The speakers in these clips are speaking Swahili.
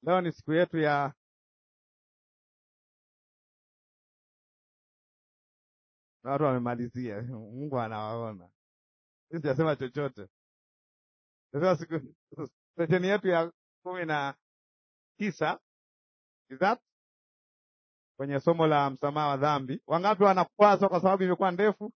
Leo ni siku yetu ya na watu wamemalizia. Mungu anawaona, sisi sijasema chochote. Sasa siku sesheni yetu ya kumi na tisa is that kwenye somo la msamaha wa dhambi. Wangapi wanakwazwa kwa sababu imekuwa ndefu?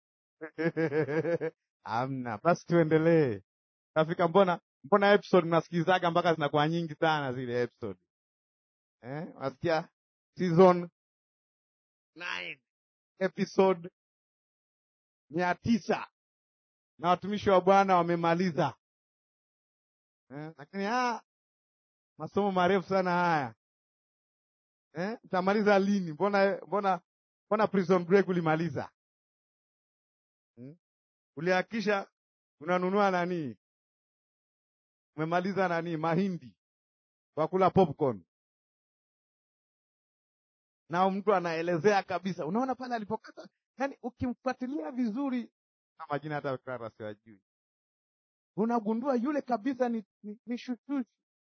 Hamna. Basi tuendelee. Nafika, mbona mbona episode mnasikilizaga mpaka zinakuwa nyingi sana zile episode eh? Unasikia season 9 episode mia tisa na watumishi wa Bwana wamemaliza eh? Lakini ah, masomo marefu sana haya eh? Utamaliza lini? Mbona mbona mbona prison break ulimaliza hmm? Ulihakikisha unanunua nani umemaliza nani mahindi kwa kula popcorn, na mtu anaelezea kabisa, unaona pale alipokata, yani ukimfuatilia vizuri na majina hata kara siwajui, unagundua yule kabisa ni, ni, ni shushushi.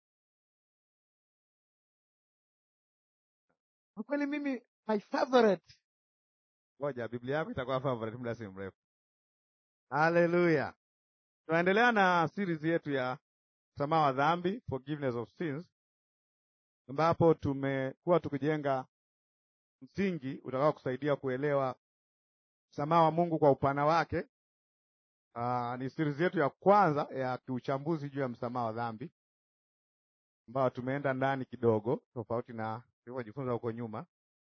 Kwa kweli mimi my favorite, ngoja Biblia yako itakuwa favorite muda si mrefu. Haleluya! Tunaendelea na series yetu ya msamaha wa dhambi, forgiveness of sins, ambapo tumekuwa tukijenga msingi utakao kusaidia kuelewa msamaha wa Mungu kwa upana wake. Aa, ni series yetu ya kwanza ya kiuchambuzi juu ya msamaha wa dhambi, ambayo tumeenda ndani kidogo, tofauti na tulivyojifunza huko nyuma,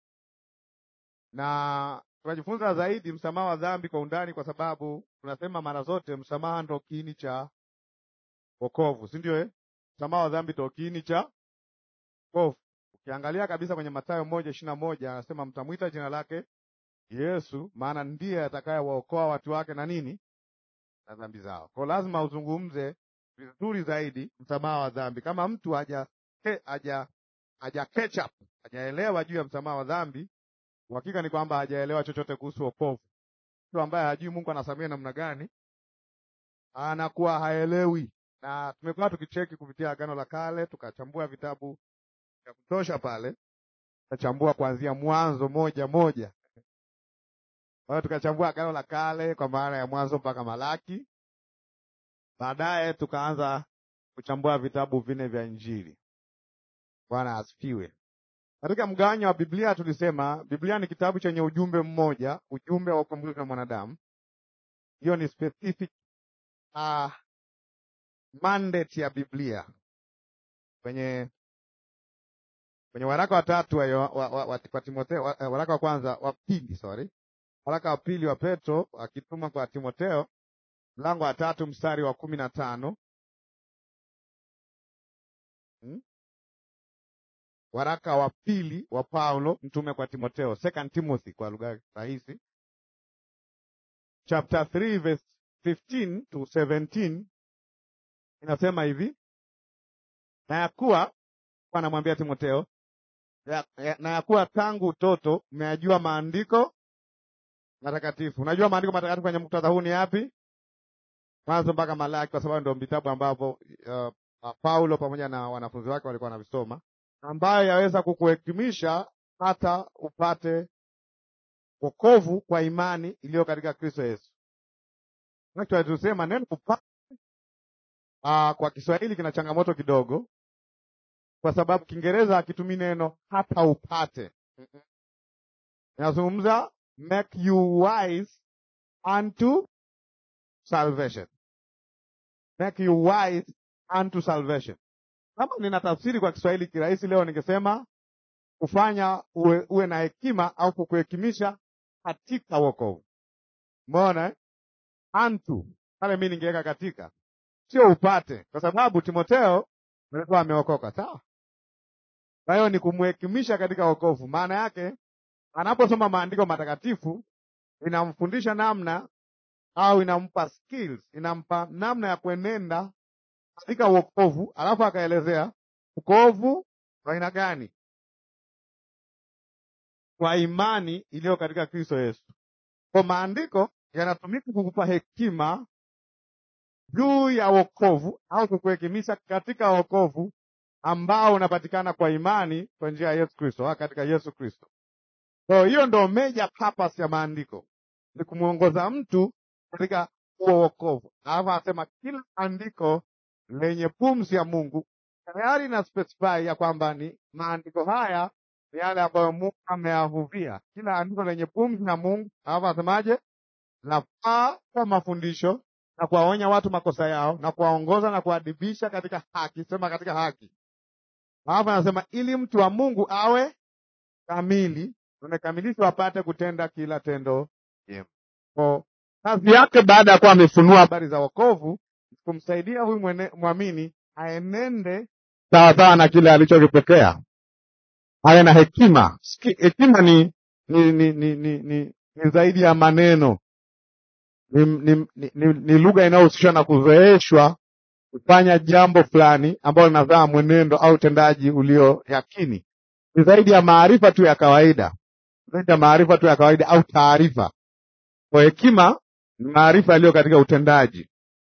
na tunajifunza zaidi msamaha wa dhambi kwa undani, kwa sababu tunasema mara zote msamaha ndo kiini cha wokovu, si ndio? Eh, msamaha wa dhambi ndo kiini cha wokovu. Ukiangalia kabisa kwenye Mathayo moja ishirini na moja anasema mtamwita jina lake Yesu, maana ndiye atakayewaokoa watu wake na nini, na dhambi zao. Kwa lazima uzungumze vizuri zaidi msamaha wa dhambi. Kama mtu haja haja haja catch up hajaelewa juu ya msamaha wa dhambi, uhakika ni kwamba hajaelewa chochote kuhusu wokovu. Mtu ambaye hajui Mungu anasamehe namna gani anakuwa haelewi na tumekuwa tukicheki kupitia Agano la Kale, tukachambua vitabu vya kutosha pale, tukachambua kuanzia Mwanzo moja moja. Kwa hiyo tukachambua Agano la Kale kwa maana ya Mwanzo mpaka Malaki. Baadaye tukaanza kuchambua vitabu vinne vya Injili. Bwana asifiwe. Katika mgawanyo wa Biblia tulisema Biblia ni kitabu chenye ujumbe mmoja, ujumbe wa ukombozi wa mwanadamu. Hiyo ni specific uh, mandate ya Biblia kwenye kwenye waraka wa tatu wa, wa, wa, wa, wa Timotheo wa, waraka wa kwanza wa pili sorry, waraka wa pili wa Petro akituma kwa Timotheo mlango wa tatu mstari wa kumi na tano hmm? Waraka wa pili wa Paulo mtume kwa Timotheo, Second Timothy kwa lugha rahisi, chapter 3 verse 15 to 17 inasema hivi, na ya kuwa anamwambia Timotheo ya, ya, na ya kuwa tangu utoto umeyajua maandiko matakatifu. Unajua maandiko matakatifu kwenye muktadha huu ni yapi? Mwanzo mpaka Malaki, kwa sababu ndio vitabu ambavyo uh, Paulo pamoja na wanafunzi wake walikuwa wanavisoma, ambayo yaweza kukuhekimisha hata upate wokovu kwa imani iliyo katika Kristo Yesu. Tusema neno upate uh, kwa Kiswahili kina changamoto kidogo, kwa sababu Kiingereza hakitumii neno hata upate. Inazungumza make you wise unto salvation, make you wise unto salvation. Kama nina tafsiri kwa Kiswahili kirahisi leo, ningesema kufanya uwe, uwe na hekima au kukuhekimisha katika wokovu. Umeona eh? Unto pale, mi ningeweka katika, sio upate, kwa sababu Timotheo alikuwa ameokoka, sawa. Kwa hiyo ni kumhekimisha katika wokovu. Maana yake anaposoma maandiko matakatifu inamfundisha namna au inampa skills, inampa namna ya kuenenda katika wokovu, alafu akaelezea wokovu wa aina gani? Kwa imani iliyo katika Kristo Yesu. Kwa maandiko yanatumika kukupa hekima juu ya wokovu au kukuhekimisha katika wokovu ambao unapatikana kwa imani kwa njia ya Yesu Kristo, au katika Yesu Kristo. So hiyo ndo major purpose ya maandiko, ni kumwongoza mtu katika huo wokovu. Alafu anasema kila andiko lenye pumzi ya Mungu tayari na specify ya kwamba ni maandiko haya ni yale ambayo Mungu ameyahuvia. Kila andiko lenye pumzi ya Mungu, alafu anasemaje? Nafaa kwa mafundisho na kuwaonya watu makosa yao na kuwaongoza na kuadibisha katika haki, sema katika haki. Alafu anasema ili mtu wa Mungu awe kamili, amekamilishwa apate kutenda kila tendo jema. Kwa kazi yake baada ya kuwa amefunua habari za wokovu, kumsaidia huyu mwene- mwamini aenende sawasawa na kile alichokipokea, awe na hekima. Siki- Hekima ni ni ni ni, ni, ni, ni zaidi ya maneno, ni, ni, ni, ni, ni lugha inayohusishwa na kuzoeshwa kufanya jambo fulani ambalo linazaa mwenendo au utendaji ulio yakini. Ni zaidi ya maarifa tu ya kawaida, zaidi ya maarifa tu ya kawaida au taarifa. Kwa hekima ni maarifa yaliyo katika utendaji.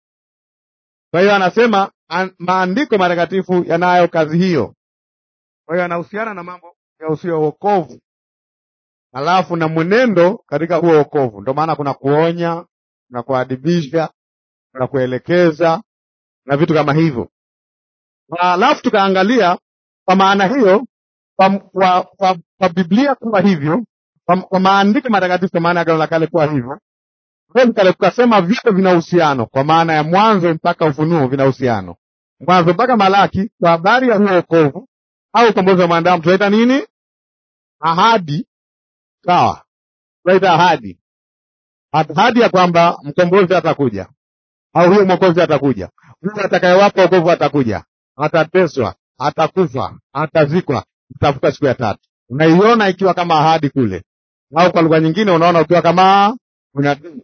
Kwa hiyo anasema an, maandiko matakatifu yanayo kazi hiyo. Kwa hiyo anahusiana na mambo ya usio wokovu, alafu na mwenendo katika huo wokovu. Ndio maana kuna kuonya, kuna kuadibisha, kuna kuelekeza na vitu kama hivyo. Alafu tukaangalia kwa maana hiyo, kwa, kwa, kwa, kwa Biblia kuwa hivyo, kwa, kwa maandiko matakatifu, kwa maana ya Agano la Kale kuwa hivyo, Kweli kale tukasema vyote vina uhusiano, kwa maana ya Mwanzo mpaka Ufunuo vina uhusiano, Mwanzo mpaka Malaki kwa habari ya huo wokovu au ukombozi wa mwanadamu. Tunaita nini? Ahadi. Sawa, tunaita ahadi, ahadi ya kwamba mkombozi atakuja au huyo mwokozi atakuja, huyo atakayewapa wokovu atakuja, atateswa, atakufa, atazikwa, atafuka siku ya tatu. Unaiona ikiwa kama ahadi kule, au kwa lugha nyingine unaona ukiwa kama unabii,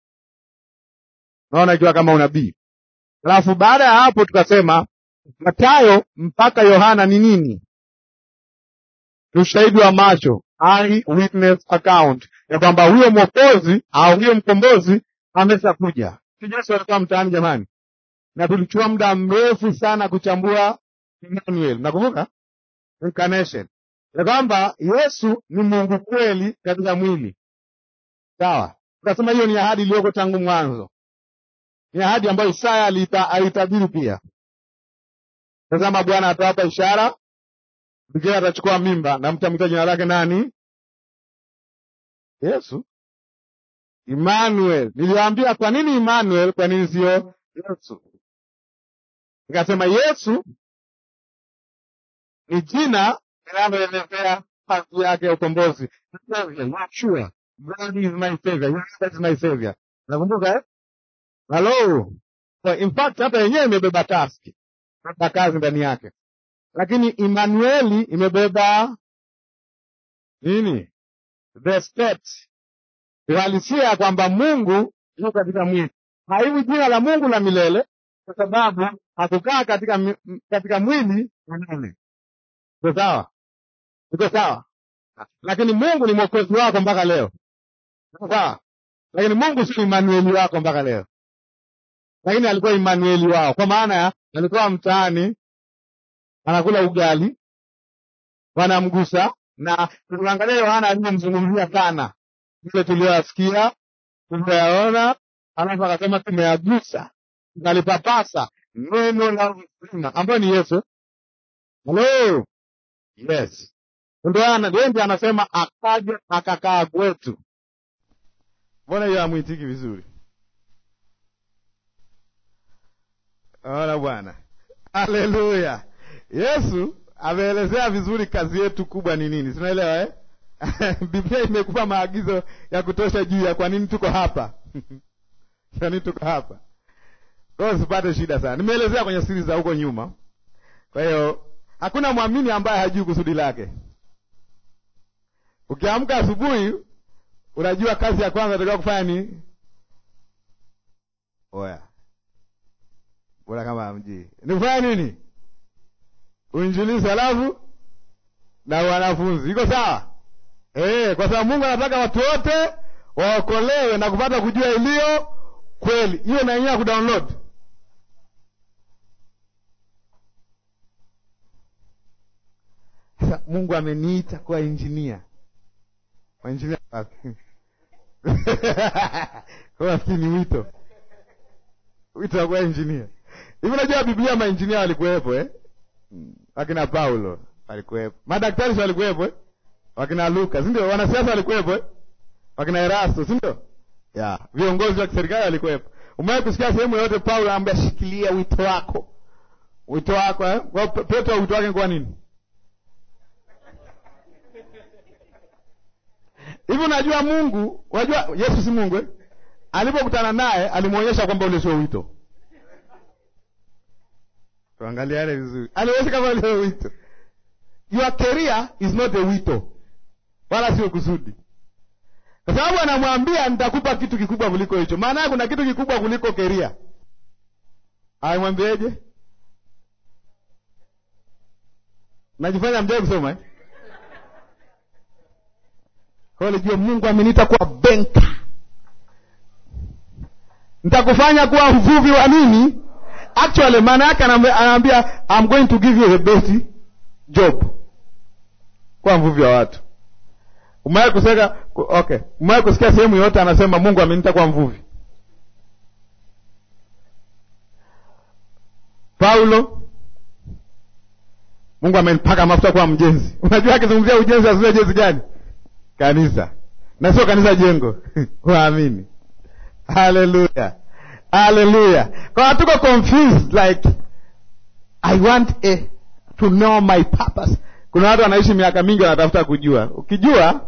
unaona ikiwa kama unabii. Alafu baada ya hapo tukasema Mathayo mpaka Yohana ni nini? Ni ushahidi wa macho, eye witness account, ya kwamba huyo mwokozi au huyo mkombozi ameshakuja. Yesu alikuwa mtaani jamani, na tulichukua muda mrefu sana kuchambua Emmanuel. Nakumbuka incarnation, ya kwamba Yesu ni Mungu kweli katika mwili. Sawa, tukasema hiyo ni ahadi iliyoko tangu mwanzo, ni ahadi ambayo Isaya aliita- alitabiri pia. Tazama, Bwana atawapa ishara, mgeni atachukua mimba na mtamwita jina lake nani? Yesu. Emmanuel. Niliwaambia kwa nini Emmanuel, kwa nini sio Yesu? Nikasema Yesu ni jina linaloelezea kazi yake ya ukombozi. Yeshua, God is my savior, Yeshua is my savior. Nakumbuka eh? Hello. So, in fact hata yenyewe imebeba taski, imebeba kazi ndani yake, lakini Emmanueli imebeba nini? The state, uhalisia ya kwamba Mungu yuko katika mwili. Haiwi jina la Mungu la milele kwa sababu hakukaa katika, mi- m- katika mwili milele. Iko sawa? Iko sawa? Lakini Mungu ni mwokozi wako mpaka leo. Iko sawa? Lakini Mungu si Emmanueli wako mpaka leo, lakini alikuwa Emmanueli wao, kwa maana ya alikuwa mtaani anakula ugali, wanamgusa na tunaangalia Yohana aliyemzungumzia sana, vile tulioyasikia tumeyaona, alafu akasema tumeyagusa, tukalipapasa neno la uzima ambayo ni Yesu. Halo, yes, ndio ana- ndio ndiye anasema akaja akakaa kwetu. Mbona hiyo hamwitiki vizuri? Ona Bwana, haleluya! Yesu ameelezea vizuri kazi yetu kubwa ni nini, tunaelewa eh? Biblia imekupa maagizo ya kutosha juu ya kwa nini tuko hapa kwa nini tuko hapa. Kwa hiyo usipate shida sana, nimeelezea kwenye siri za huko nyuma. Kwa hiyo hakuna mwamini ambaye hajui kusudi lake. Ukiamka asubuhi, unajua kazi ya kwanza unatakiwa kufanya ni oya, bora kama hamjui ni kufanya nini? Uinjilisti, halafu na wanafunzi. Iko sawa eh? Kwa sababu Mungu anataka watu wote waokolewe na kupata kujua iliyo kweli. Hiyo na yenyewe kudownload Sasa Mungu ameniita kuwa injinia. Wainjinia wapi? Kwa nafikiri ni wito. Wito wa kuwa injinia. Hivi unajua Biblia mainjinia walikuwepo eh? Wakina Paulo walikuwepo. Madaktari si walikuwepo eh? Wakina Luka, si ndio? Wanasiasa walikuwepo eh? Wakina Erasto, si ndio? Ya, viongozi wa kiserikali walikuwepo. Umewahi kusikia sehemu yoyote Paulo anamwambia shikilia wito wako. Wito wako eh? Kwa Petro wito wake kwa nini? Hivi unajua Mungu, unajua Yesu si Mungu eh? Alipokutana naye alimwonyesha kwamba ule sio wito. Tuangalie yale vizuri. Alionyesha kama ule sio wito. Your career is not a wito. Wala sio kusudi. Kwa sababu anamwambia nitakupa kitu kikubwa kuliko hicho. Maana yake kuna kitu kikubwa kuliko career. Aimwambieje? Najifanya mjai kusoma eh? Kwa hiyo Mungu ameniita kuwa benka. Nitakufanya kuwa mvuvi wa nini? Actually maana yake anaambia I'm going to give you the best job. Kuwa mvuvi wa watu. Umewahi kuseka okay. Umewahi kusikia sehemu yote anasema Mungu ameniita kuwa mvuvi? Paulo Mungu amenipaka mafuta kuwa mjenzi. Unajua akizungumzia ujenzi azungumzia jenzi gani? Kanisa. Na sio kanisa jengo. Waamini. Haleluya. Haleluya. Kwa hatuko confused like I want a, to know my purpose. Kuna watu wanaishi miaka mingi wanatafuta kujua. Ukijua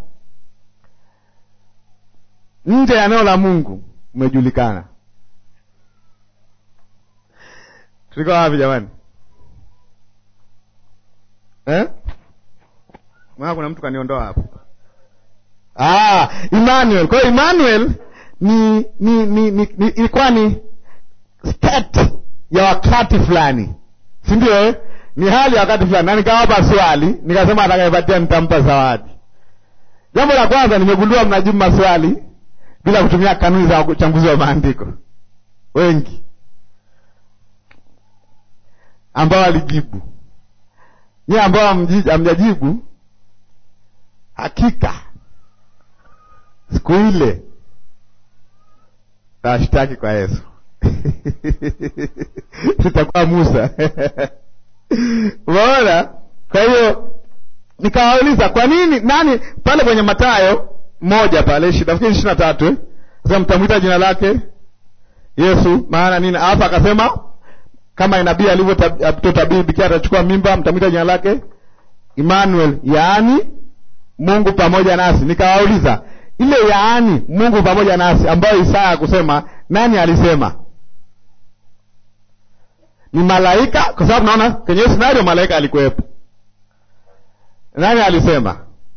nje ya neno la Mungu umejulikana. Tuliko wapi jamani? Eh? Mwana kuna mtu kaniondoa hapo. Ah, Emmanuel. Kwa hiyo Emmanuel ni ni ni ni ilikuwa ni, ni state ya wakati fulani. Si ndio eh? Ni hali ya wakati fulani. Na nikawapa swali, nikasema atakayepatia nitampa zawadi. Jambo la kwanza nimegundua mnajibu maswali bila kutumia kanuni za uchambuzi wa maandiko. Wengi ambao walijibu nyie ambao hamjajibu, hakika siku ile tawashtaki kwa Yesu tutakuwa Musa. Umeona? Kwa hiyo nikawauliza kwa nini, nani pale kwenye Mathayo moja pale nafikiri ishirini na tatu eh? Sasa mtamwita jina lake Yesu, maana nini? Alafu akasema kama inabii alivyotabiri bikira atachukua mimba, mtamwita jina lake Emmanuel, yaani Mungu pamoja nasi. Nikawauliza ile yaani Mungu pamoja nasi ambayo Isaya kusema, nani alisema? Ni malaika? Kwa sababu naona kwenye scenario malaika alikuwepo. Nani alisema?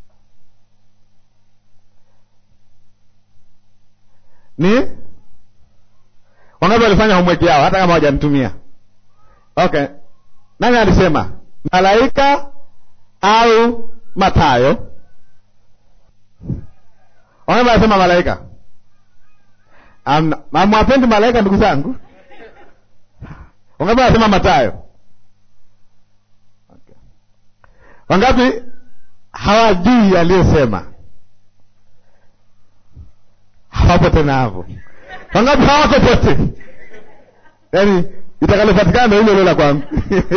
Ni wangapi walifanya homework yao hata kama hawajanitumia? Okay, nani alisema, malaika au Mathayo? Wangapi alisema malaika? Amwapendi malaika, ndugu zangu? Wangapi alisema Mathayo? Okay. Wangapi hawajui aliyesema? Hawapo tena hapo. Wangapi hawako pote? Yaani itakalopatikana hilo hilo la kwangu.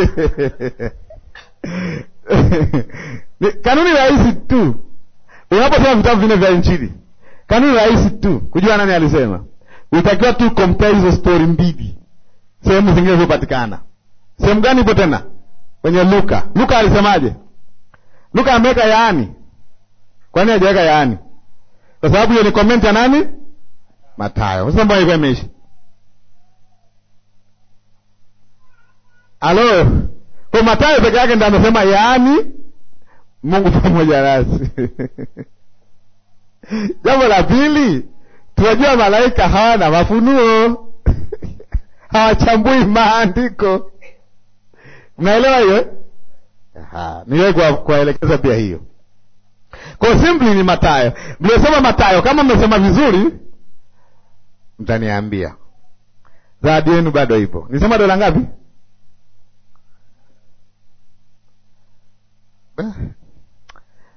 Kanuni rahisi tu, unaposoma vitabu vinne vya Injili, kanuni rahisi tu kujua nani alisema. Utakiwa tu compare hizo stori mbili, sehemu zingine zilizopatikana. Sehemu gani ipo tena? Kwenye Luka. Luka alisemaje? Luka ameweka yaani. Kwa nini hajaweka yaani? Kwa sababu hiyo ni comment ya nani? Mathayo. Sasa mbona ilikuwa imeisha? Halo, kwa Mathayo peke yake ndio amesema yaani Mungu pamoja nasi. Jambo la pili, tunajua malaika hawana mafunuo hawachambui maandiko. Mnaelewa hiyo? Niwe kuwaelekeza pia hiyo. Kwa simply ni Mathayo. Mliosoma Mathayo, kama mmesema vizuri, mtaniambia. Zawadi yenu bado ipo. Nisema dola ngapi?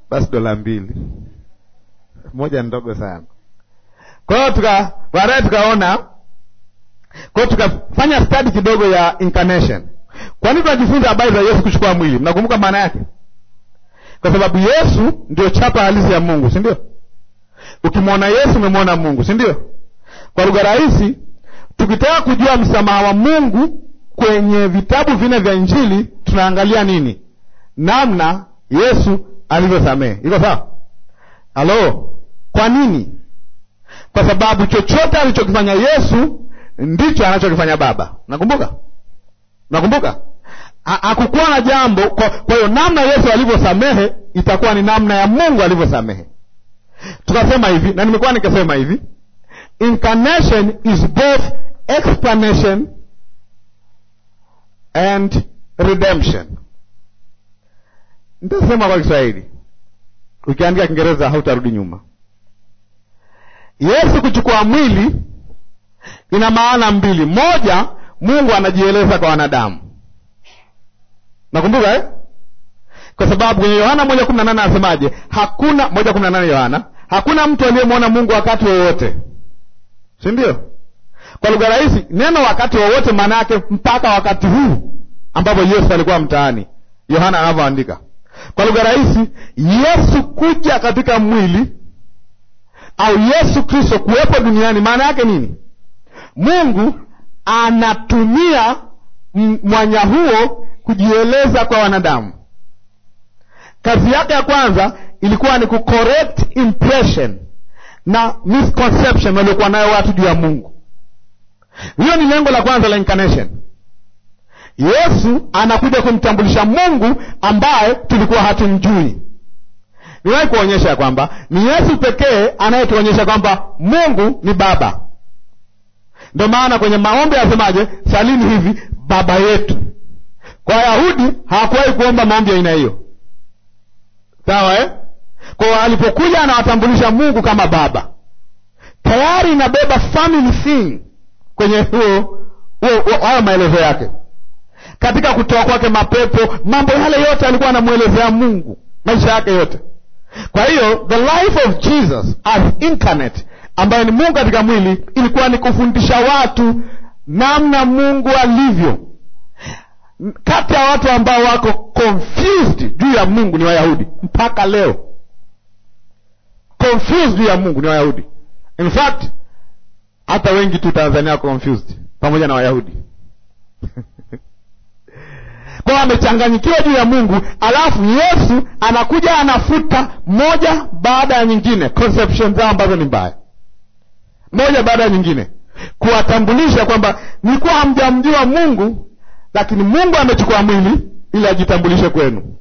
basi dola mbili moja ndogo sana. Kwa hiyo tuka baadaye tukaona, kwa hiyo tukafanya study kidogo ya incarnation. Kwa nini tunajifunza habari za Yesu kuchukua mwili? Mnakumbuka maana yake? Kwa sababu Yesu ndio chapa halisi ya Mungu, si ndio? Ukimwona Yesu umemwona Mungu, si ndio? Kwa lugha rahisi, tukitaka kujua msamaha wa Mungu kwenye vitabu vinne vya Injili tunaangalia nini? Namna Yesu alivyosamehe. Iko sawa? Halo, kwa nini? Kwa sababu chochote alichokifanya Yesu ndicho anachokifanya Baba. Nakumbuka, nakumbuka hakukuwa na jambo. Kwa hiyo namna Yesu alivyosamehe itakuwa ni namna ya Mungu alivyosamehe. Tukasema hivi, na nimekuwa nikisema hivi, incarnation is both explanation and redemption. Nitasema kwa Kiswahili, ukiandika Kiingereza hautarudi nyuma. Yesu kuchukua mwili ina maana mbili. Moja, Mungu anajieleza kwa wanadamu, nakumbuka eh? Kwa sababu kwenye Yohana moja kumi na nane anasemaje? Hakuna moja kumi na nane Yohana, hakuna mtu aliyemwona Mungu wakati wowote, si ndio? Kwa lugha rahisi, neno wakati wowote maana yake mpaka wakati huu ambapo Yesu alikuwa mtaani, Yohana anavyoandika. Kwa lugha rahisi, Yesu kuja katika mwili au Yesu Kristo kuwepo duniani maana yake nini? Mungu anatumia mwanya huo kujieleza kwa wanadamu. Kazi yake ya kwanza ilikuwa ni kucorrect impression na misconception waliokuwa nayo watu juu ya Mungu. Hiyo ni lengo la kwanza la incarnation. Yesu anakuja kumtambulisha Mungu ambaye tulikuwa hatumjui. Niwahi kuonyesha ya kwamba ni Yesu pekee anayetuonyesha kwamba Mungu ni Baba. Ndio maana kwenye maombi asemaje? Salini hivi Baba yetu. Kwa Wayahudi hawakuwahi kuomba maombi ya aina hiyo, sawa eh? Kwa alipokuja anawatambulisha Mungu kama Baba, tayari inabeba family thing kwenye huo hayo maelezo yake. Katika kutoa kwake mapepo, mambo yale yote alikuwa anamwelezea Mungu maisha yake yote. Kwa hiyo the life of Jesus as incarnate, ambayo ni Mungu katika mwili, ilikuwa ni kufundisha watu namna Mungu alivyo. Kati ya watu ambao wako confused juu ya Mungu ni Wayahudi mpaka leo. Confused juu ya Mungu ni Wayahudi. In fact hata wengi tu Tanzania wako confused pamoja na Wayahudi kwao wamechanganyikiwa juu ya Mungu, alafu Yesu anakuja anafuta moja baada ya nyingine conception zao ambazo ni mbaya, moja baada ya nyingine, kuwatambulisha kwamba nilikuwa hamjamjua Mungu, lakini Mungu amechukua mwili ili ajitambulishe kwenu.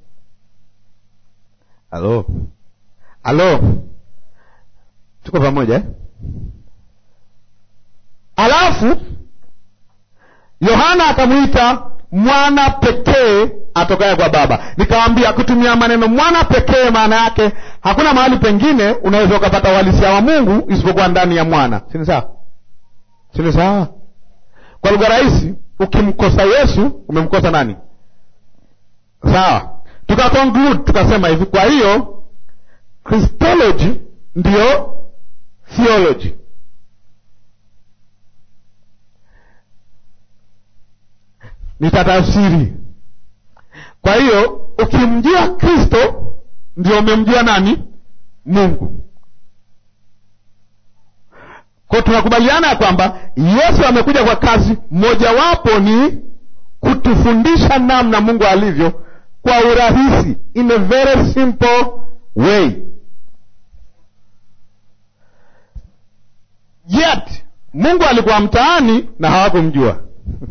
Halo, halo, tuko pamoja eh? Alafu Yohana akamwita mwana pekee atokaye kwa Baba. Nikawambia kutumia maneno mwana pekee, maana yake hakuna mahali pengine unaweza ukapata uhalisia wa Mungu isipokuwa ndani ya mwana. Sini sawa? Sini sawa? Kwa lugha rahisi, ukimkosa Yesu umemkosa nani? Sawa, tuka conclude tukasema hivi, kwa hiyo Christology ndiyo theology nitatafsiri. Kwa hiyo ukimjua Kristo ndio umemjua nani? Mungu. Kwa tunakubaliana ya kwamba Yesu amekuja kwa kazi mojawapo ni kutufundisha namna Mungu alivyo kwa urahisi, in a very simple way. Yet Mungu alikuwa mtaani na hawakumjua.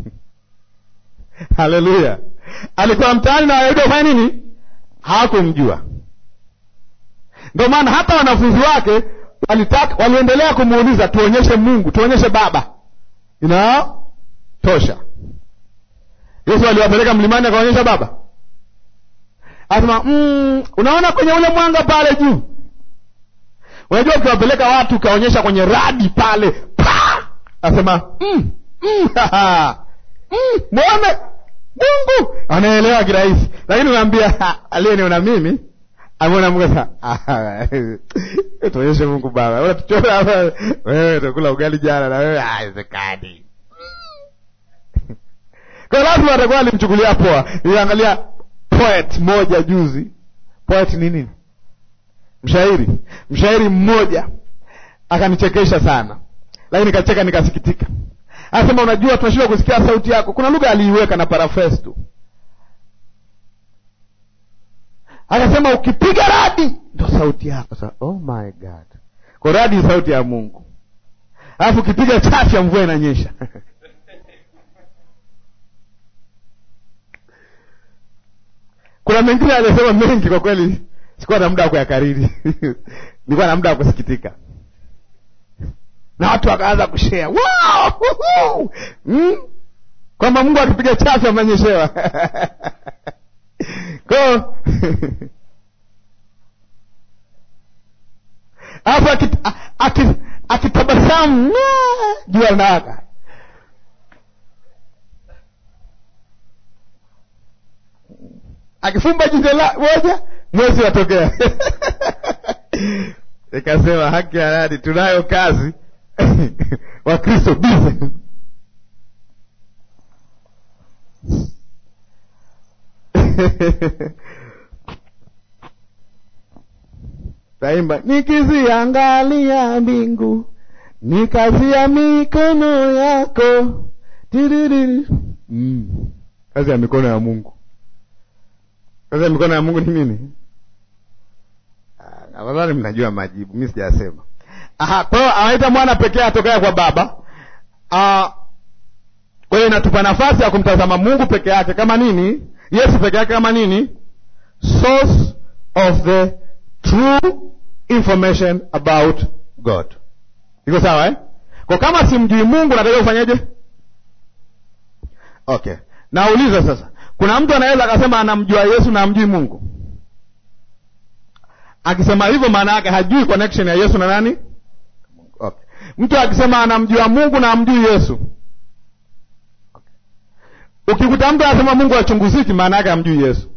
Haleluya! alikuwa mtaani na Wayahudi wafanya nini? Hawakumjua. Ndio maana hata wanafunzi wake walitaka, waliendelea kumuuliza tuonyeshe Mungu, tuonyeshe Baba. Inatosha. Yesu aliwapeleka mlimani akaonyesha Baba, asema mm, unaona kwenye ule mwanga pale juu. Unajua, ukiwapeleka watu ukaonyesha kwenye radi pale pa, asema mm, mm, Mm, mwone Mungu anaelewa kirahisi, lakini unaambia aliyeniona mimi Ameona Mungu sasa, ah, tuonyeshe Mungu Baba, unatuchora hapa wewe, tukula ugali jana na wewe, haiwezekani. Kwa lazima atakuwa alimchukulia poa. Niliangalia poet moja juzi. Poet ni nini? Mshairi, mshairi mmoja akanichekesha sana, lakini nikacheka nikasikitika. Anasema, unajua tunashindwa kusikia sauti yako. Kuna lugha aliiweka na paraphrase tu, akasema ukipiga radi ndo sauti yako. Sasa oh my god, kwa radi ni sauti ya Mungu, alafu ukipiga chafya mvua inanyesha Kuna mengine aliyosema mengi, kwa kweli sikuwa na muda wa kuyakariri nilikuwa na muda wa kusikitika, na watu wakaanza kushare wow! mm? kwamba Mungu akipiga chafu amenyeshewa ko alafu akitabasamu jua linawaka akifumba jicho la moja mwezi watokea. Nikasema haki ya nani? Tunayo kazi Wakristo bize taimba, nikiziangalia mbingu nikazia mikono yako tiririri. Mm. Kazi ya mikono ya Mungu sasa mikono ya Mungu ni nini? Nadhani mnajua majibu, mi sijasema. Aha, kwa hiyo anaita mwana pekee atokea kwa Baba. Kwa hiyo inatupa nafasi ya kumtazama Mungu peke yake kama nini? Yesu peke yake kama nini? Source of the true information about God. Iko sawa eh? Kwa kama simjui Mungu natakiwa kufanyaje? Okay, nauliza sasa kuna mtu anaweza akasema anamjua Yesu na amjui Mungu? Akisema hivyo, maana yake hajui connection ya Yesu na nani? Okay. Mtu akisema anamjua Mungu na amjui Yesu, okay. Ukikuta mtu anasema Mungu achunguziki, maana yake amjui Yesu,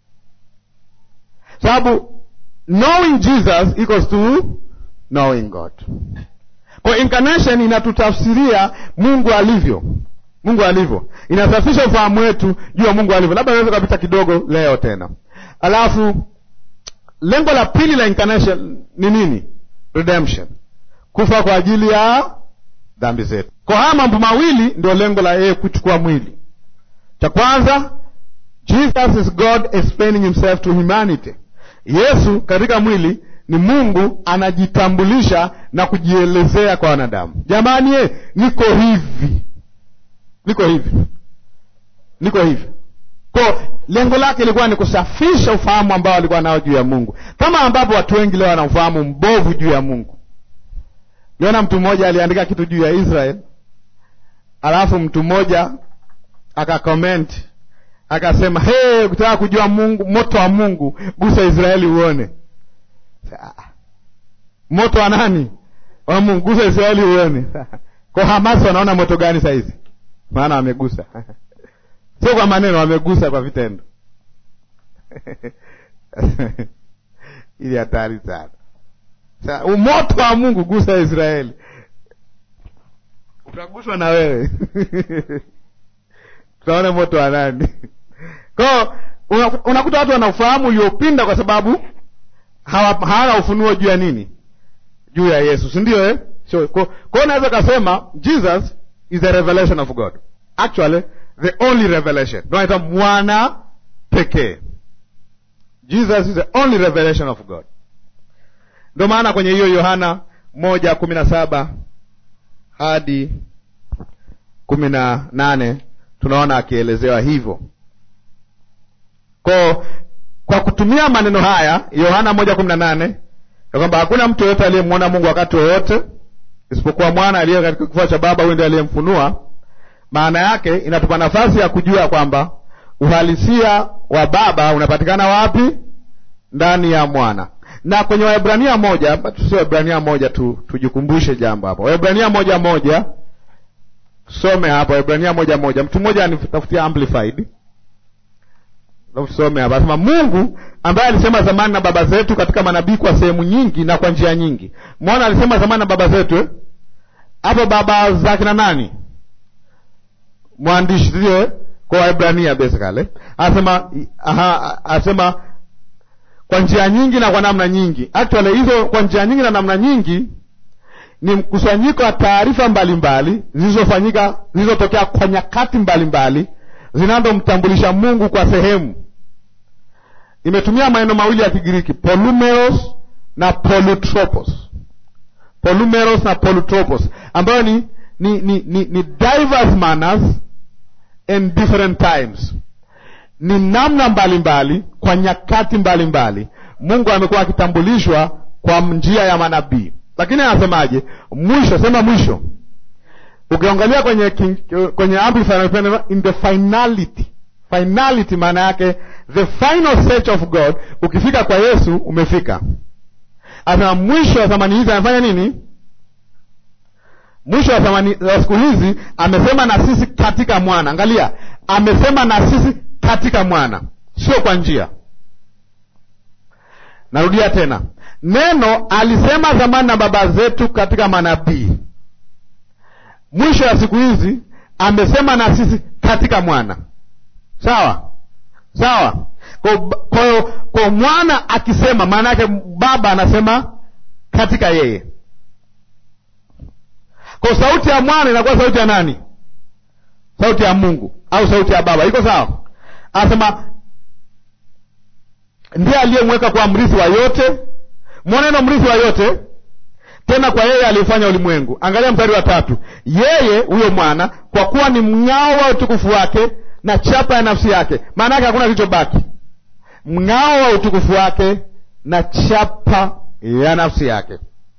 sababu knowing Jesus equals to knowing God. Kwa incarnation inatutafsiria Mungu alivyo Mungu alivyo, inasafisha ufahamu wetu juu ya Mungu alivyo. Labda naweza kupita kidogo leo tena. Alafu lengo la pili la incarnation ni nini? Redemption, kufa kwa ajili ya dhambi zetu. Kwa haya mambo mawili ndio lengo la yeye kuchukua mwili. Cha kwanza, Jesus is God explaining himself to humanity. Yesu katika mwili ni Mungu anajitambulisha na kujielezea kwa wanadamu. Jamani, ye, niko hivi niko hivi, niko hivi. Kwa lengo lake ilikuwa ni kusafisha ufahamu ambao alikuwa nao juu ya Mungu, kama ambapo watu wengi leo wana ufahamu mbovu juu ya Mungu. Niona mtu mmoja aliandika kitu juu ya Israel, alafu mtu mmoja akakomenti akasema, hey, ukitaka kujua Mungu, moto wa Mungu, gusa Israeli uone. Moto wa nani? Wa Mungu, gusa Israeli uone. Kwa Hamasi wanaona moto gani saizi? Maana wamegusa sio kwa maneno, wamegusa kwa vitendo. ili hatari sana. Sa umoto wa Mungu, gusa Israeli, utaguswa na wewe tutaona moto wa nani? Kwao unakuta watu wana ufahamu uliopinda kwa sababu hawana ufunuo juu ya nini? Juu ya Yesu, si ndio eh? So, kwa hiyo unaweza kasema Jesus is the revelation of God. Actually, the only revelation. Ndio anaitwa mwana pekee. Jesus is the only revelation of God. Ndio maana kwenye hiyo Yohana moja kumi na saba hadi kumi na nane tunaona akielezewa hivyo. Kwa kwa kutumia maneno haya Yohana moja kumi na nane ya kwamba hakuna mtu yoyote aliyemwona Mungu wakati wowote isipokuwa mwana aliye katika kifua cha Baba, huyu ndiye aliyemfunua. Maana yake inatupa nafasi ya kujua kwamba uhalisia wa Baba unapatikana wapi? Ndani ya mwana. Na kwenye Waebrania moja, tusio Waebrania moja tu, tujikumbushe jambo hapo. Waebrania moja moja, tusome hapo Waebrania moja moja. Mtu mmoja anitafutia amplified, tusome hapa, asema Mungu ambaye alisema zamani na baba zetu katika manabii kwa sehemu nyingi na kwa njia nyingi. Mwana alisema zamani na baba zetu eh? hapo baba za kina nani? Mwandishi sio eh? kwa Waebrania basically anasema aha, anasema kwa njia nyingi na kwa namna nyingi. Actually hizo kwa njia nyingi na namna nyingi ni mkusanyiko wa taarifa mbalimbali zilizofanyika zilizotokea kwa nyakati mbalimbali zinazomtambulisha Mungu kwa sehemu. Imetumia maneno mawili ya Kigiriki, polumeros na polutropos. Polumeros na polutropos ambayo ni, ni, ni, ni, ni diverse manners and different times, ni namna mbalimbali mbali, kwa nyakati mbalimbali mbali. Mungu amekuwa akitambulishwa kwa njia ya manabii, lakini anasemaje? Mwisho, sema mwisho ukiangalia kwenye kwenye amplifier in the finality. Finality maana yake the final search of God. Ukifika kwa Yesu umefika. Asema mwisho wa zamani hizi amefanya nini? Mwisho wa zamani wa siku hizi amesema na sisi katika mwana. Angalia, amesema na sisi katika mwana, sio kwa njia. Narudia tena, neno alisema zamani na baba zetu katika manabii mwisho ya siku hizi amesema na sisi katika mwana. Sawa sawa. Kwa hiyo kwa mwana akisema, maana yake baba anasema katika yeye. Kwa sauti ya mwana inakuwa sauti ya nani? Sauti ya Mungu au sauti ya baba? Iko sawa? Anasema ndiye aliyemweka kwa mrithi wa yote. Mwaneno mrithi wa yote tena kwa yeye alifanya ulimwengu. Angalia mstari wa tatu, yeye huyo mwana, kwa kuwa ni mng'ao wa utukufu wake na chapa ya nafsi yake. Maana yake hakuna kilichobaki, mng'ao wa utukufu wake na chapa ya nafsi yake.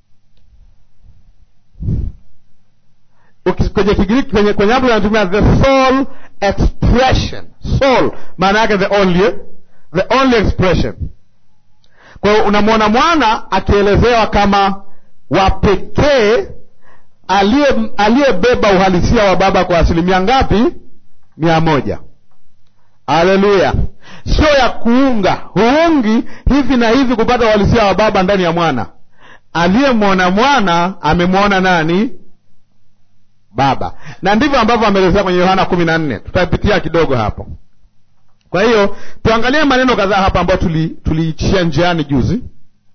Kwenye Kigiriki, kwenye kwenye hapo anatumia the sole expression. Sole maana yake the only, the only expression. Kwa hiyo unamwona mwana akielezewa kama wa pekee aliyebeba uhalisia wa baba kwa asilimia ngapi? Mia moja. Haleluya! Sio ya kuunga, huungi hivi na hivi kupata uhalisia wa baba ndani ya mwana. Aliyemwona mwana amemwona nani? Baba. Na ndivyo ambavyo ameelezea kwenye Yohana kumi na nne. Tutapitia kidogo hapo. Kwa hiyo tuangalie maneno kadhaa hapa ambayo tuliichia tuli njiani juzi.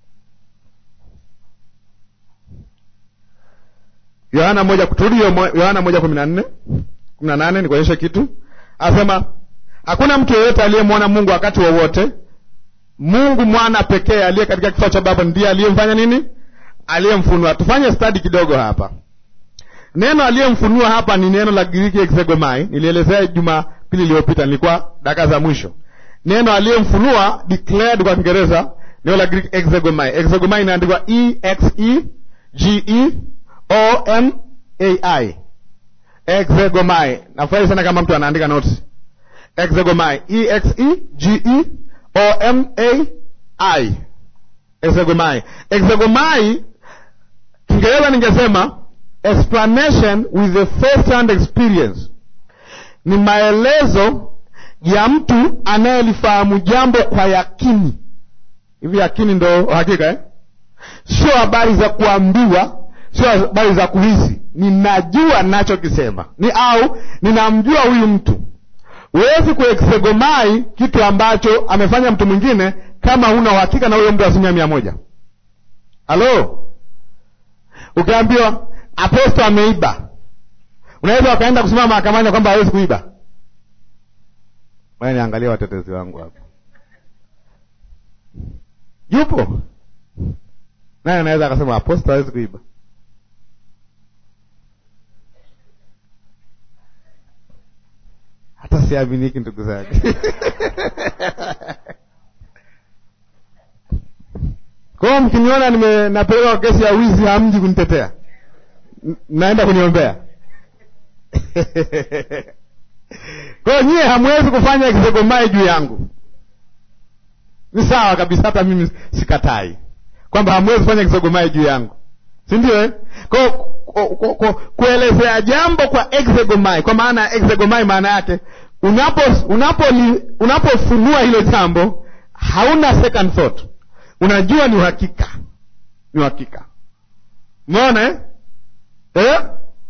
Yohana moja turudi Yohana moja kumi na nne kumi na nane nikuonyeshe kitu. Asema hakuna mtu yeyote aliyemwona Mungu wakati wowote wa Mungu mwana pekee aliye katika kifua cha Baba ndiye aliyemfanya nini? Aliyemfunua. Tufanye stadi kidogo hapa. Neno aliyemfunua hapa ni neno la Giriki exegomai. Nilielezea Jumapili iliyopita, nilikuwa dakika za mwisho. Neno aliyemfunua declared kwa Kiingereza, neno la Giriki exegomai. Exegomai inaandikwa e x e g e O M A I. Exegomai. Nafurahi sana kama mtu anaandika notes. Exegomai. E X E G E O M A I. Exegomai. Exegomai Kiingereza ningesema explanation with the first hand experience. Ni maelezo ya mtu anayelifahamu jambo kwa yakini. Hivi yakini ndo hakika eh? Sio habari za kuambiwa sio habari za kuhisi. Ninajua ninachokisema ni au ninamjua huyu mtu. Huwezi kuexegomai kitu ambacho amefanya mtu mwingine kama huna uhakika na huyo mtu asilimia mia moja. Halo, ukiambiwa aposto ameiba, unaweza wakaenda kusimama mahakamani kwamba hawezi kuiba. Waya niangalia watetezi wangu hapo, yupo naye anaweza akasema aposto hawezi kuiba. hata siaminiki ndugu zake. Kwa hiyo mkiniona nime napeleka kesi ya wizi, hamji kunitetea, naenda kuniombea. Kwa hiyo nyie hamwezi kufanya kisegomai juu yangu, ni sawa kabisa. Hata mimi sikatai kwamba hamwezi kufanya kisegomai juu yangu, si ndio eh? Kwa kuelezea jambo kwa exegomai, kwa maana ya exegomai, maana yake unapo unapo- unapofunua hilo jambo hauna second thought unajua ni uhakika ni uhakika umeona eh? eh?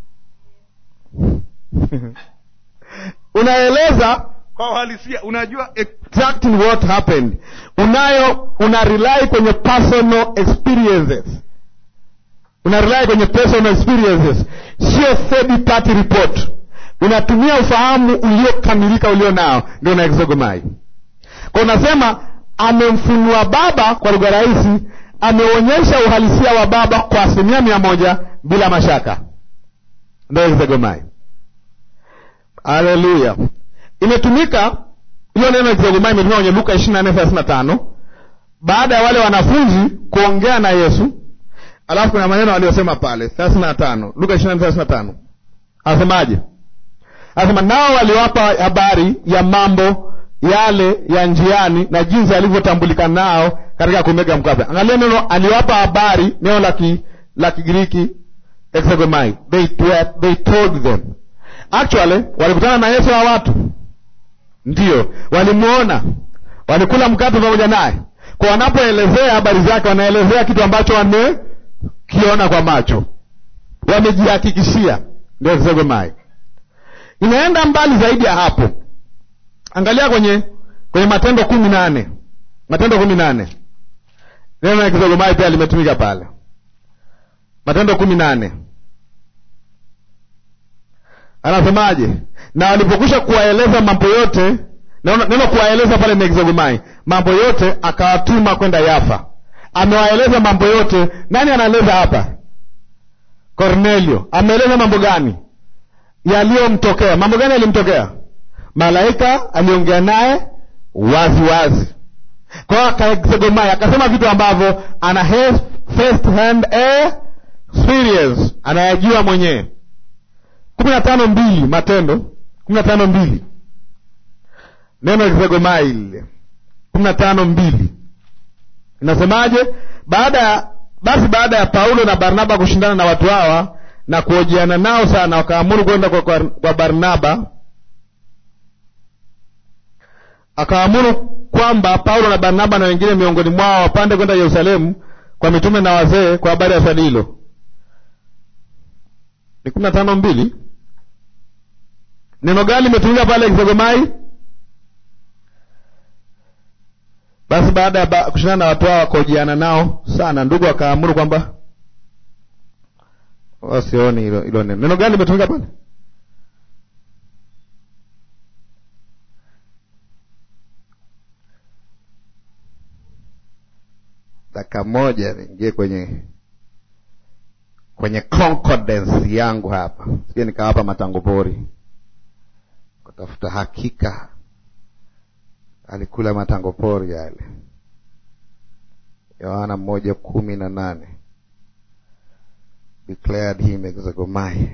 unaeleza kwa uhalisia unajua exactly what happened unayo una rely kwenye personal experiences una rely kwenye personal experiences sio third party report unatumia ufahamu uliokamilika ulio nao ndio una exogomai kwa unasema amemfunua baba kwa lugha rahisi ameonyesha uhalisia wa baba kwa asilimia mia moja bila mashaka ndio exogomai haleluya imetumika hiyo neno exogomai imetumika kwenye luka ishiri na nne thelathini na tano baada ya wale wanafunzi kuongea na yesu alafu kuna maneno aliyosema pale thelathini na tano luka ishiri na nne thelathini na tano anasemaje anasema nao waliwapa habari ya mambo yale ya njiani na jinsi alivyotambulika nao katika kumega mkate angalia neno aliwapa habari neno la ki- la kigiriki exegomai they, were- they told them actually walikutana na yesu wa watu ndiyo walimwona walikula mkate pamoja naye kwa wanapoelezea habari zake wanaelezea kitu ambacho wamekiona kwa macho wamejihakikishia ndio exegomai inaenda mbali zaidi ya hapo angalia kwenye kwenye matendo kumi nane matendo kumi nane neno la kizogomai pia limetumika pale matendo kumi nane anasemaje na walipokwisha kuwaeleza mambo yote neno neno kuwaeleza pale ni kizogomai mambo yote akawatuma kwenda yafa amewaeleza mambo yote nani anaeleza hapa kornelio ameeleza mambo gani yaliyomtokea mambo gani yalimtokea malaika aliongea naye wazi wazi kwa hiyo akaexegomai akasema vitu ambavyo ana he- first hand experience anayajua mwenyewe kumi na tano mbili matendo kumi na tano mbili neno exegomai lile kumi na tano mbili inasemaje baada ya basi baada ya paulo na barnaba kushindana na watu hawa na kuojiana nao sana wakaamuru kwenda kwa, kwa, kwa barnaba akaamuru kwamba paulo na barnaba na wengine miongoni mwao wapande kwenda yerusalemu kwa mitume na wazee kwa habari ya swali hilo ni kumi na tano mbili neno gani limetumika pale kisogomai basi baada ya ba, kushindana na watu hao wakaojiana nao sana ndugu akaamuru kwamba wasioni hilo hilo neno neno gani limetumika pale dakika moja niingie kwenye kwenye concordance yangu hapa sije nikawapa matango pori kutafuta hakika alikula matango pori yale yohana moja kumi na nane declared him exagomai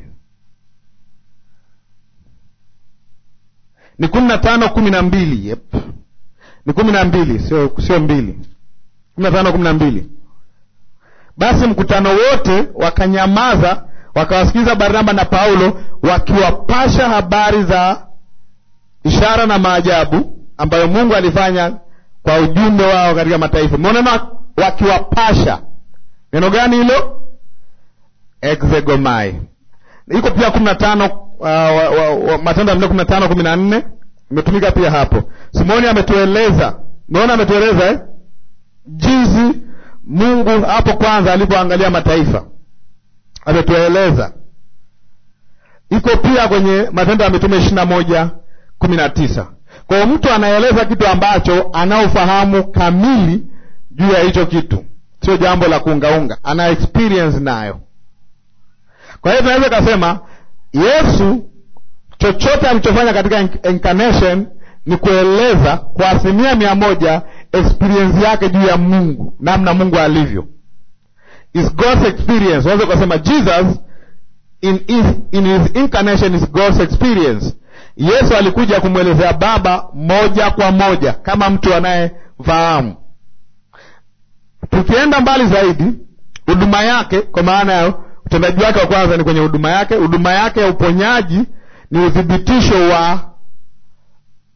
ni kumi na tano kumi na mbili yep. ni kumi na mbili sio sio mbili kumi na tano kumi na mbili basi mkutano wote wakanyamaza wakawasikiza barnaba na paulo wakiwapasha habari za ishara na maajabu ambayo mungu alifanya kwa ujumbe wao katika mataifa monena wakiwapasha neno gani hilo exegomai iko pia kumi na tano uh, wa, wa, wa, matendo ya mne kumi na tano kumi na nne imetumika pia hapo simoni ametueleza umeona ametueleza eh? jinsi mungu hapo kwanza alipoangalia mataifa ametueleza iko pia kwenye matendo ya mitume ishiri na moja kumi na tisa kwa hiyo mtu anaeleza kitu ambacho anaofahamu kamili juu ya hicho kitu sio jambo la kuungaunga ana experience nayo kwa hiyo tunaweza ikasema yesu chochote alichofanya katika incarnation ni kueleza kwa asilimia mia moja experience yake juu ya mungu namna mungu alivyo is god's experience unaweza ukasema jesus in his, in his incarnation is god's experience yesu alikuja kumwelezea baba moja kwa moja kama mtu anayefahamu tukienda mbali zaidi huduma yake kwa maana ya utendaji wake wa kwanza ni kwenye huduma yake huduma yake ya uponyaji ni uthibitisho wa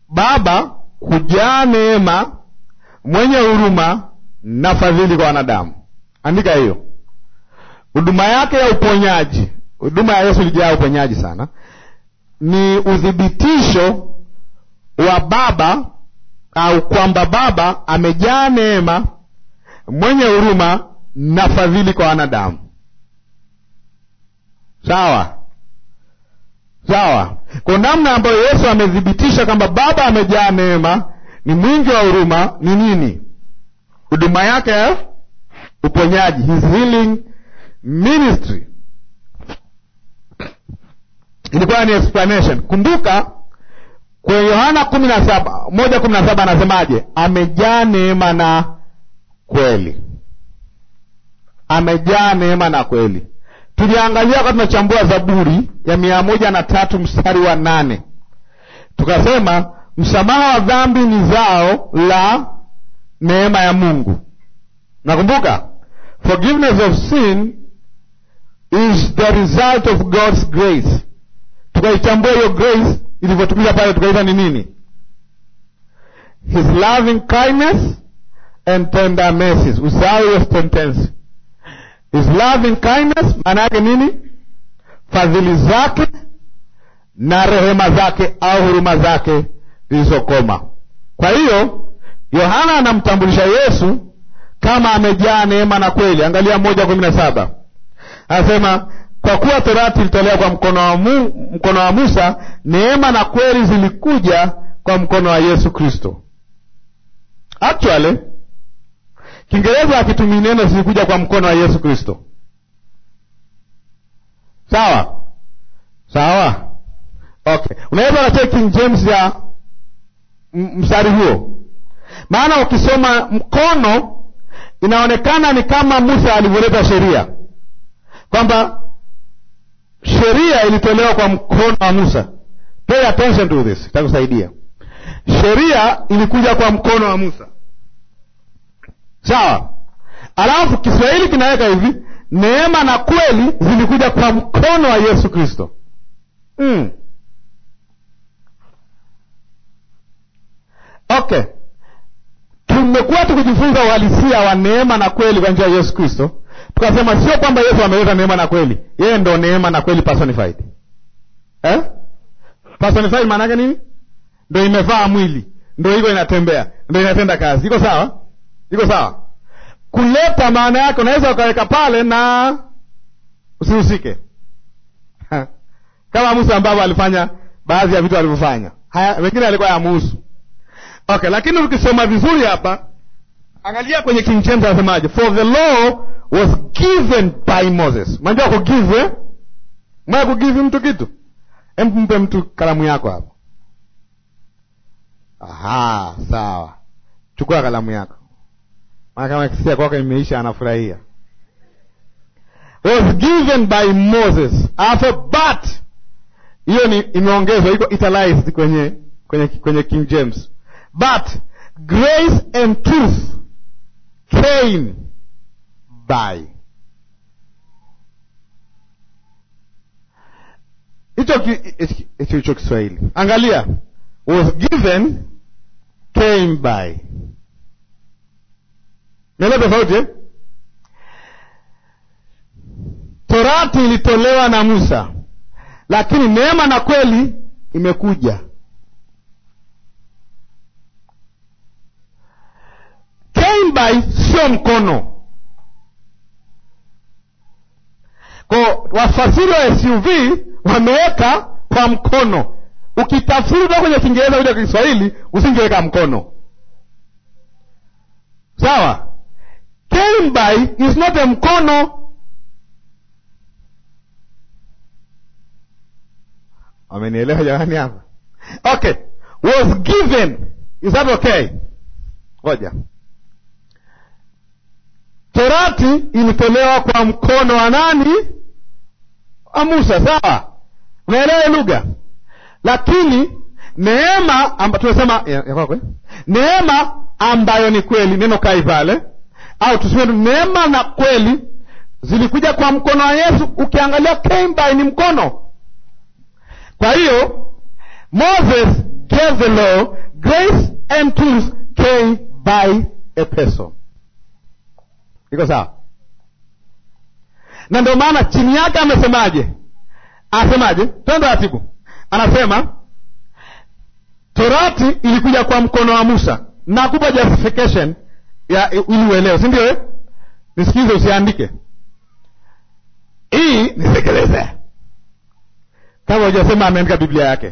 Baba kujaa neema, mwenye huruma na fadhili kwa wanadamu. Andika hiyo. Huduma yake ya uponyaji, huduma ya Yesu ilijaa uponyaji sana, ni uthibitisho wa Baba au kwamba Baba amejaa neema, mwenye huruma na fadhili kwa wanadamu. Sawa sawa. Kwa namna ambayo Yesu amethibitisha kwamba Baba amejaa neema, ni mwingi wa huruma, ni nini? Huduma yake ya uponyaji, his healing ministry, ilikuwa ni explanation. Kumbuka kwenye Yohana kumi na saba moja kumi na saba anasemaje? Amejaa neema na kweli, amejaa neema na kweli. Tuliangalia wakati tunachambua Zaburi ya mia moja na tatu mstari wa nane tukasema msamaha wa dhambi ni zao la neema ya Mungu. Nakumbuka, forgiveness of sin is the result of God's grace. Tukaichambua hiyo grace ilivyotumika pale, tukaita ni nini? His loving kindness and tender mercies. Usahau hiyo sentence His loving kindness maana yake nini? Fadhili zake na rehema zake au huruma zake zilizokoma. Kwa hiyo Yohana anamtambulisha Yesu kama amejaa neema na kweli. Angalia moja kumi na saba anasema kwa kuwa torati ilitolewa kwa mkono wa, mu, mkono wa Musa, neema na kweli zilikuja kwa mkono wa Yesu Kristo. Actually Kiingereza akitumii neno zilikuja kwa mkono wa Yesu Kristo. Sawa sawa, okay. Unaweza ukachea King James ya mstari huo, maana ukisoma mkono inaonekana ni kama Musa alivyoleta sheria, kwamba sheria ilitolewa kwa mkono wa Musa. Pay attention to this, itakusaidia. Sheria ilikuja kwa mkono wa Musa. Sawa. Alafu Kiswahili kinaweka hivi, neema na kweli zilikuja kwa mkono wa Yesu Kristo. Mm. Okay, tumekuwa tukijifunza uhalisia wa neema na kweli kwa njia ya Yesu Kristo, tukasema sio kwamba Yesu ameleta neema na kweli, yeye ndo neema na kweli personified. Eh? Personified maana yake nini? Ndo imevaa mwili, ndo hivyo inatembea, ndo inatenda kazi. Iko sawa? Iko sawa? Kuleta maana yake unaweza ukaweka pale na usihusike, kama Musa ambavyo alifanya baadhi ya vitu alivyofanya, haya wengine alikuwa yamuhusu. Okay, lakini ukisoma vizuri hapa, angalia kwenye King James anasemaje? For the law was given by Moses. Unajua kugive eh? Mwa kugive mtu kitu, hebu mpe mtu kalamu yako hapo. Aha, sawa, chukua kalamu yako maana kama kisia kwako imeisha, anafurahia. Was given by Moses afa but, hiyo ni imeongezwa, iko italicized kwenye kwenye kwenye King James, but grace and truth came by. Hicho hicho hicho Kiswahili, angalia, was given came by Neno tofauti eh? Torati ilitolewa na Musa, lakini neema na kweli imekuja. Came by sio mkono. Kwa wafasiri wa SUV wameweka kwa mkono. Ukitafsiri kutoka kwenye Kiingereza kuja kwa Kiswahili usingeweka mkono, sawa? Came by is not a mkono. Wamenielewa jamani hapa? Okay, was given is that okay? Ngoja, torati ilitolewa kwa mkono wa nani? Wa Musa, sawa? Unaelewa lugha, lakini neema amba, tunasema ya, ya kwako, neema ambayo ni kweli, neno kai pale au tuseme neema na kweli zilikuja kwa mkono wa Yesu. Ukiangalia came by ni mkono. Kwa hiyo Moses gave the law grace and truth came by a person iko sawa na ndio maana chini yake amesemaje anasemaje twende taratibu anasema torati ilikuja kwa mkono wa musa nakupa justification ya ili uelewe si ndio eh? nisikize usiandike hii nisekeleze kama hujasema ameandika biblia yake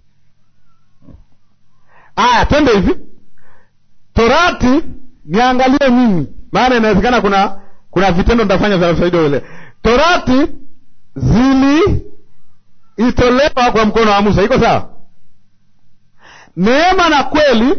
aya twende hivi torati niangalie mimi maana inawezekana kuna kuna vitendo nitafanya vya faida ule torati zili itolewa kwa mkono wa musa iko sawa neema na kweli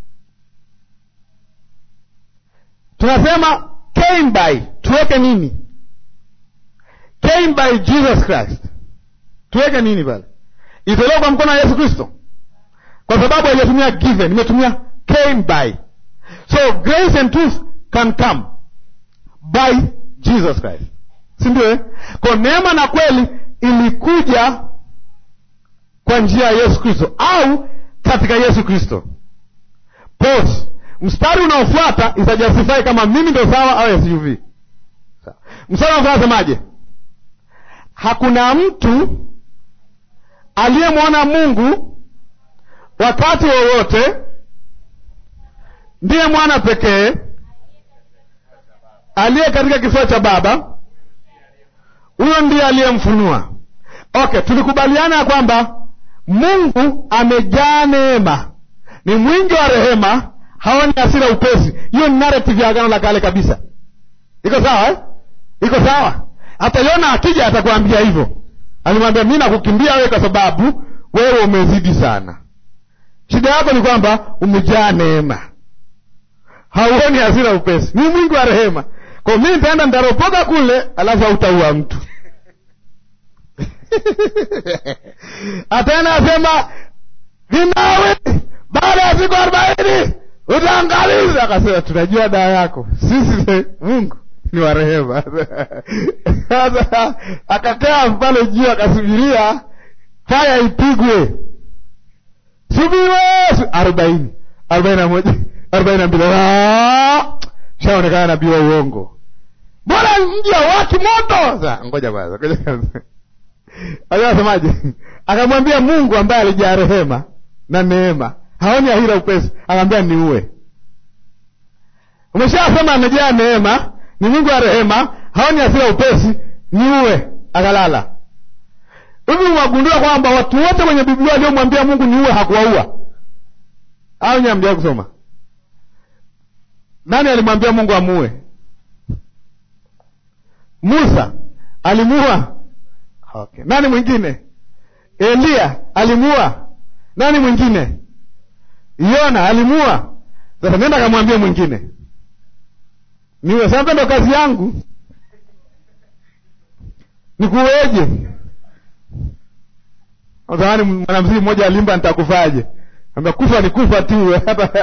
tunasema came by tuweke nini came by jesus christ tuweke nini pale itolewa kwa mkono wa yesu kristo kwa sababu haijatumia given imetumia came by so grace and truth can come by jesus christ si ndio eh? kwa neema na kweli ilikuja kwa njia ya yesu kristo au katika yesu kristo pause mstari unaofuata itajustify kama mimi ndo sawa au suv mstari unaofuata semaje hakuna mtu aliyemwona mungu wakati wowote ndiye mwana pekee aliye katika kifua cha baba huyo ndiye aliyemfunua okay tulikubaliana ya kwamba mungu amejaa neema ni mwingi wa rehema haoni hasira upesi hiyo ni narrative ya agano la kale kabisa iko sawa eh? iko sawa hata yona akija atakwambia hivyo alimwambia mi nakukimbia wewe kwa sababu wewe umezidi sana shida yako ni kwamba umejaa neema hauoni hasira upesi ni mwingi wa rehema kwa mi nitaenda nitaropoka kule alafu hautaua mtu ataenda asema vinawe baada ya siku arobaini utaangaliza akasema tunajua dawa yako sisi mungu ni wa rehema sasa akakaa pale juu akasubiria haya ipigwe subiwe arobaini arobaini na moja arobaini na mbili shaonekana nabii wa uongo mbona mji waki moto Sasa, ngoja kwanza ngoja kwanza anasemaje akamwambia mungu ambaye alijaa rehema na neema haoni ahira upesi akamwambia niue umeshasema amejaa neema ni mungu wa rehema haoni hasira upesi niue akalala hivi wagundua kwamba watu wote kwenye biblia waliomwambia mungu niue hakuwaua au nyamjaa kusoma nani alimwambia mungu amuue musa alimuua okay. nani mwingine eliya alimuua nani mwingine yona alimuua sasa nenda kamwambia mwingine niwe sasa ndo kazi yangu nikuweje zamani mwanamziki mmoja alimba nitakufaje ambia kufa ni kufa tu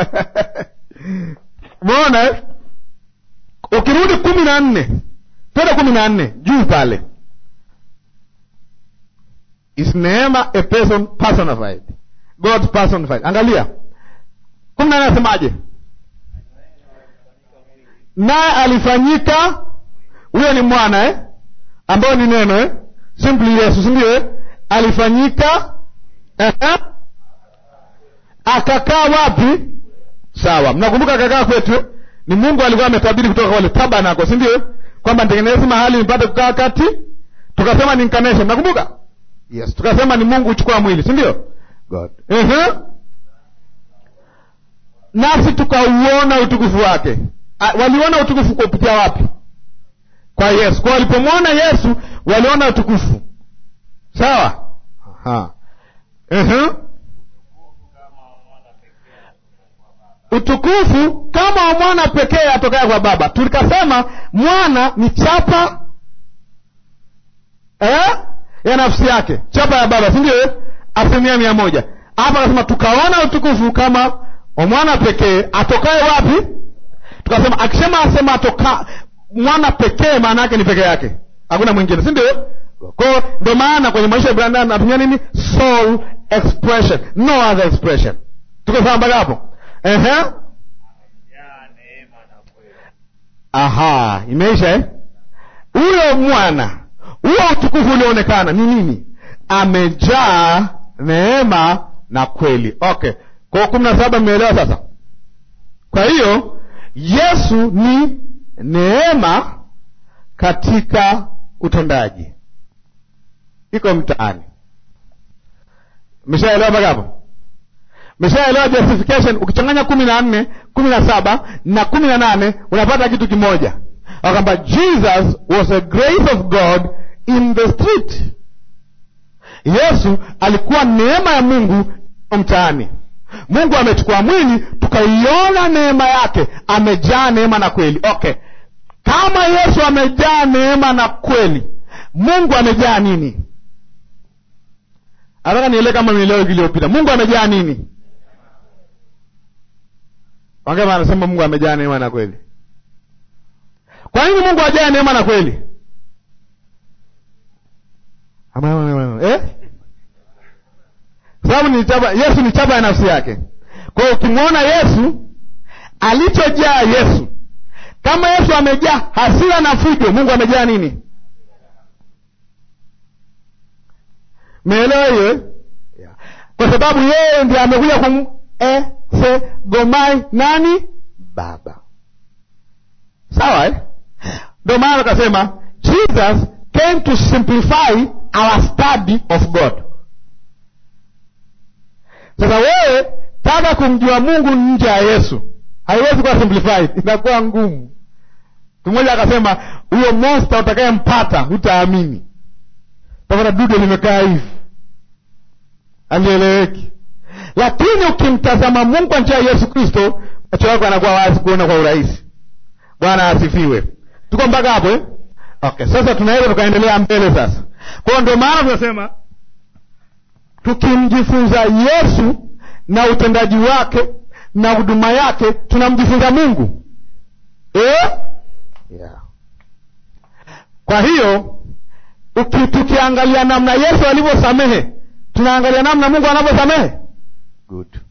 umeona eh? ukirudi kumi na nne twende kumi na nne juu pale is neema a person personified god personified angalia kumi na nne anasemaje naye alifanyika huyo ni mwana eh? ambayo ni neno eh? simply yesu sindio eh? alifanyika eh? akakaa wapi sawa mnakumbuka akakaa kwetu ni mungu alikuwa ametabiri kutoka wale tabanako si ndio kwamba nitengeneze mahali nipate kukaa kati tukasema ni incarnation nakumbuka yes tukasema ni mungu huchukua mwili si ndio god uh-huh. nasi tukauona utukufu wake A, waliona utukufu kupitia wapi kwa yesu kwa walipomwona yesu waliona utukufu sawa Aha. uh-huh. utukufu kama wa mwana pekee atokaya kwa baba tulikasema mwana ni chapa eh? ya nafsi yake chapa ya baba sindio asilimia mia moja hapa akasema tukaona utukufu kama wa mwana pekee atokaye wapi tukasema akisema asema atoka mwana pekee maana yake ni peke yake hakuna mwingine si ndio ko ndo maana kwenye maisha ya binadamu anatumia nini soul expression no other expression tuko sawa mpaka hapo Ehe. aha imeisha eh? huyo mwana huo utukufu ulioonekana ni nini amejaa neema na kweli okay kwa kumi na saba mmeelewa sasa kwa hiyo yesu ni neema katika utendaji iko mtaani meshaelewa mpaka hapo meshaelewa justification ukichanganya kumi na nne kumi na saba na kumi na nane unapata kitu kimoja kwamba jesus was a grace of god in the street yesu alikuwa neema ya mungu mtaani mungu amechukua mwili tukaiona neema yake amejaa neema na kweli okay kama yesu amejaa neema na kweli mungu amejaa nini nataka nielewe kama nielewe wiki iliyopita mungu amejaa nini wangema anasema mungu amejaa neema na kweli kwa nini mungu ajaa neema na kweli Ama- ama- ama- eh? Kwa sababu ni chapa yesu ni chapa ya nafsi yake kwa hiyo ukimwona yesu alichojaa yesu kama yesu amejaa hasira na fujo mungu amejaa nini meelewa hiyo eh? yeah. kwa sababu yeye ndiye amekuja kum e se gomai nani baba sawa eh? ndio maana akasema jesus came to simplify our study of god sasa wewe taka kumjua mungu nje ya yesu haiwezi kuwa simplified inakuwa ngumu mtu mmoja akasema huyo monster utakayempata hutaamini tapata dude limekaa hivi alieleweki lakini ukimtazama mungu kwa njia ya yesu kristo macho yako anakuwa wazi kuona kwa urahisi bwana asifiwe tuko mpaka hapo eh? okay sasa tunaweza tukaendelea mbele sasa kwa hiyo ndio maana tunasema tukimjifunza yesu na utendaji wake na huduma yake tunamjifunza mungu eh? yeah. kwa hiyo uki, tukiangalia namna yesu alivyosamehe tunaangalia namna mungu anavyosamehe good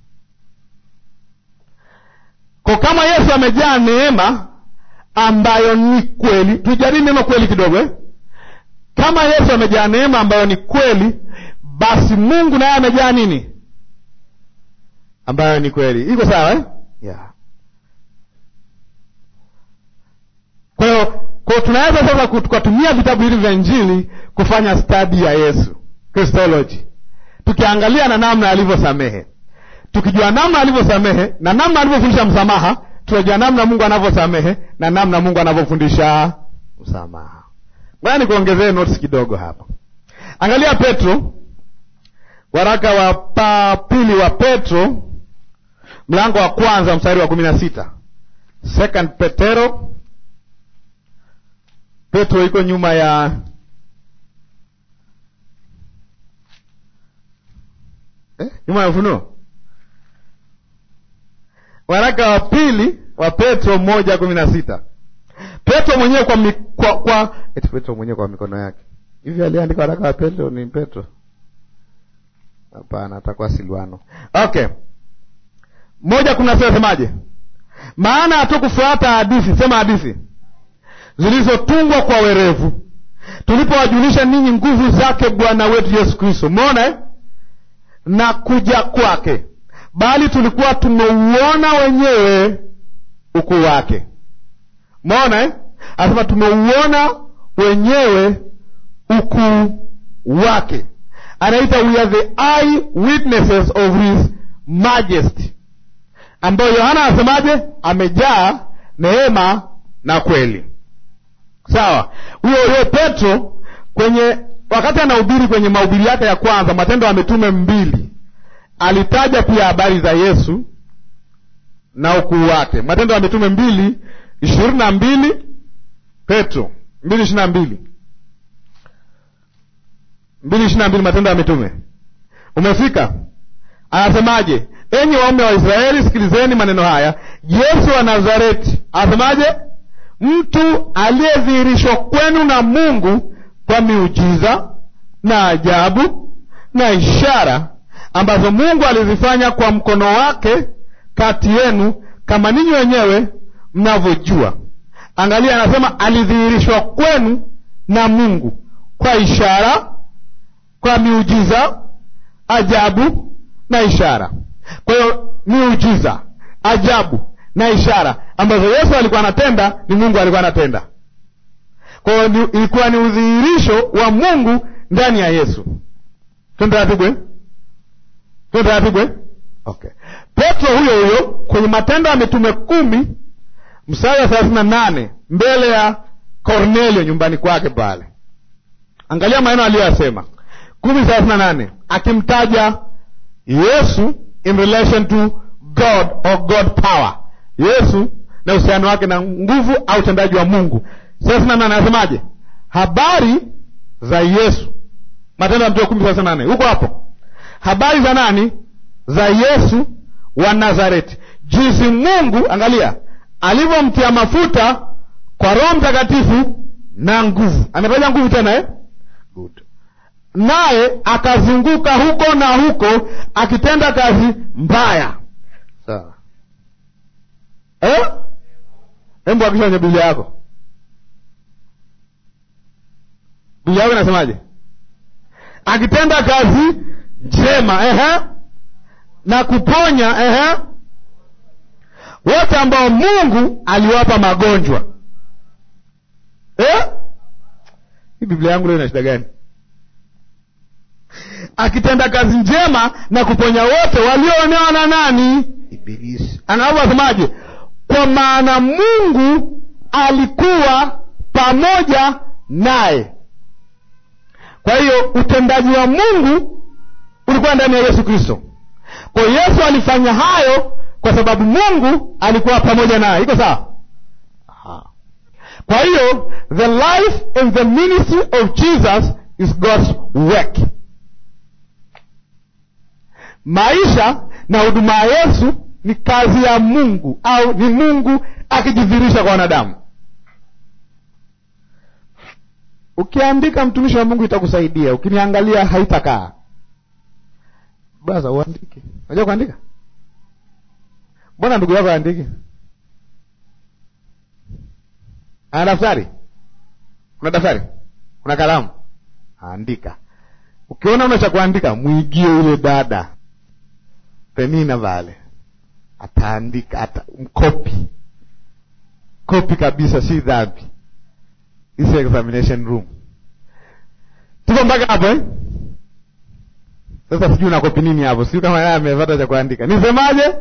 kwa kama yesu amejaa neema ambayo ni kweli tujadili neno kweli kidogo eh? kama yesu amejaa neema ambayo ni kweli basi mungu naye amejaa nini ambayo ni kweli iko sawa eh? yeah. kwa hiyo kwa hiyo tunaweza sasa ku- tukatumia vitabu hivi vya injili kufanya stadi ya yesu christology tukiangalia na namna alivyosamehe tukijua namna alivyosamehe na namna alivyofundisha msamaha tunajua namna mungu anavyosamehe na namna mungu anavyofundisha msamaha ngoja nikuongezee notes kidogo hapa angalia petro waraka wa pa pili wa petro mlango wa kwanza mstari wa kumi na sita second petero petro iko nyuma ya eh? nyuma ya ufunuo waraka wa pili wa petro moja kumi na sita petro mwenyewe kwa, mi, kwa, kwa eti petro mwenyewe kwa mikono yake hivi aliandika waraka wa petro ni petro hapana atakuwa silwano okay moja kumi na sita semaje maana hatukufuata hadithi sema hadithi zilizotungwa kwa werevu tulipowajulisha ninyi nguvu zake bwana wetu yesu kristo umeona eh? na kuja kwake bali tulikuwa tumeuona wenyewe ukuu wake umeona eh? anasema tumeuona wenyewe ukuu wake anaita we are the eye witnesses of his majesty ambayo yohana anasemaje amejaa neema na kweli sawa huyo huyo petro kwenye wakati anahubiri kwenye mahubiri yake ya kwanza matendo ya mitume mbili alitaja pia habari za yesu na ukuu wake matendo ya mitume mbili ishirini na mbili petro mbili ishiri na mbili mbili ishiri na mbili matendo ya mitume umefika anasemaje enyi waume wa israeli sikilizeni maneno haya yesu wa nazareti anasemaje mtu aliyedhihirishwa kwenu na mungu kwa miujiza na ajabu na ishara ambazo Mungu alizifanya kwa mkono wake kati yenu, kama ninyi wenyewe mnavyojua. Angalia, anasema alidhihirishwa kwenu na Mungu kwa ishara, kwa miujiza, ajabu na ishara. Kwa hiyo miujiza, ajabu na ishara ambazo Yesu alikuwa anatenda, ni Mungu alikuwa anatenda. Kwa hiyo ni- ilikuwa ni udhihirisho wa Mungu ndani ya Yesu. Twende taratibu eh? Twende taratibu eh? Okay. Petro huyo huyo kwenye Matendo ya Mitume kumi mstari wa thelathini na nane mbele ya Kornelio nyumbani kwake pale, angalia maneno aliyoyasema kumi thelathini na nane akimtaja Yesu in relation to God or God power, Yesu na uhusiano wake na nguvu au utendaji wa Mungu. thelathini na nane anasemaje? Habari za Yesu, Matendo ya Mitume kumi thelathini na nane huko hapo, habari za nani? Za Yesu wa Nazareti, jinsi Mungu, angalia, alivyomtia mafuta kwa Roho Mtakatifu na nguvu. Ametaja nguvu tena eh? Good. Naye akazunguka huko na huko akitenda kazi mbaya. Sawa eh? Hebu hakisha kwenye Biblia yako. Biblia yako inasemaje? Akitenda kazi njema ehe, na kuponya ehe, wote ambao Mungu aliwapa magonjwa eh? Hii Biblia yangu leo ina shida gani? Akitenda kazi njema na kuponya wote walioonewa na nani? Ibilisi. Anavyosemaje? Kwa maana Mungu alikuwa pamoja naye. Kwa hiyo utendaji wa Mungu ulikuwa ndani ya Yesu Kristo. Kwa hiyo Yesu alifanya hayo kwa sababu Mungu alikuwa pamoja naye. Iko sawa? Aha. Kwa hiyo the life and the ministry of Jesus is God's work. Maisha na huduma ya Yesu ni kazi ya Mungu au ni Mungu akijidhihirisha kwa wanadamu. Ukiandika mtumishi wa Mungu itakusaidia, ukiniangalia haitakaa. Basa uandike. Unajua kuandika? Mbona ndugu yako aandike? Ana daftari? Una daftari? Una kalamu? Andika. Ukiona una cha kuandika, mwigie yule dada Penina vale, ataandika ata, mkopi kopi kabisa, si dhambi. This examination room, tuko mpaka hapo eh? Sasa sijui una kopi nini hapo, sijui kama yeye amepata cha kuandika. Nisemaje?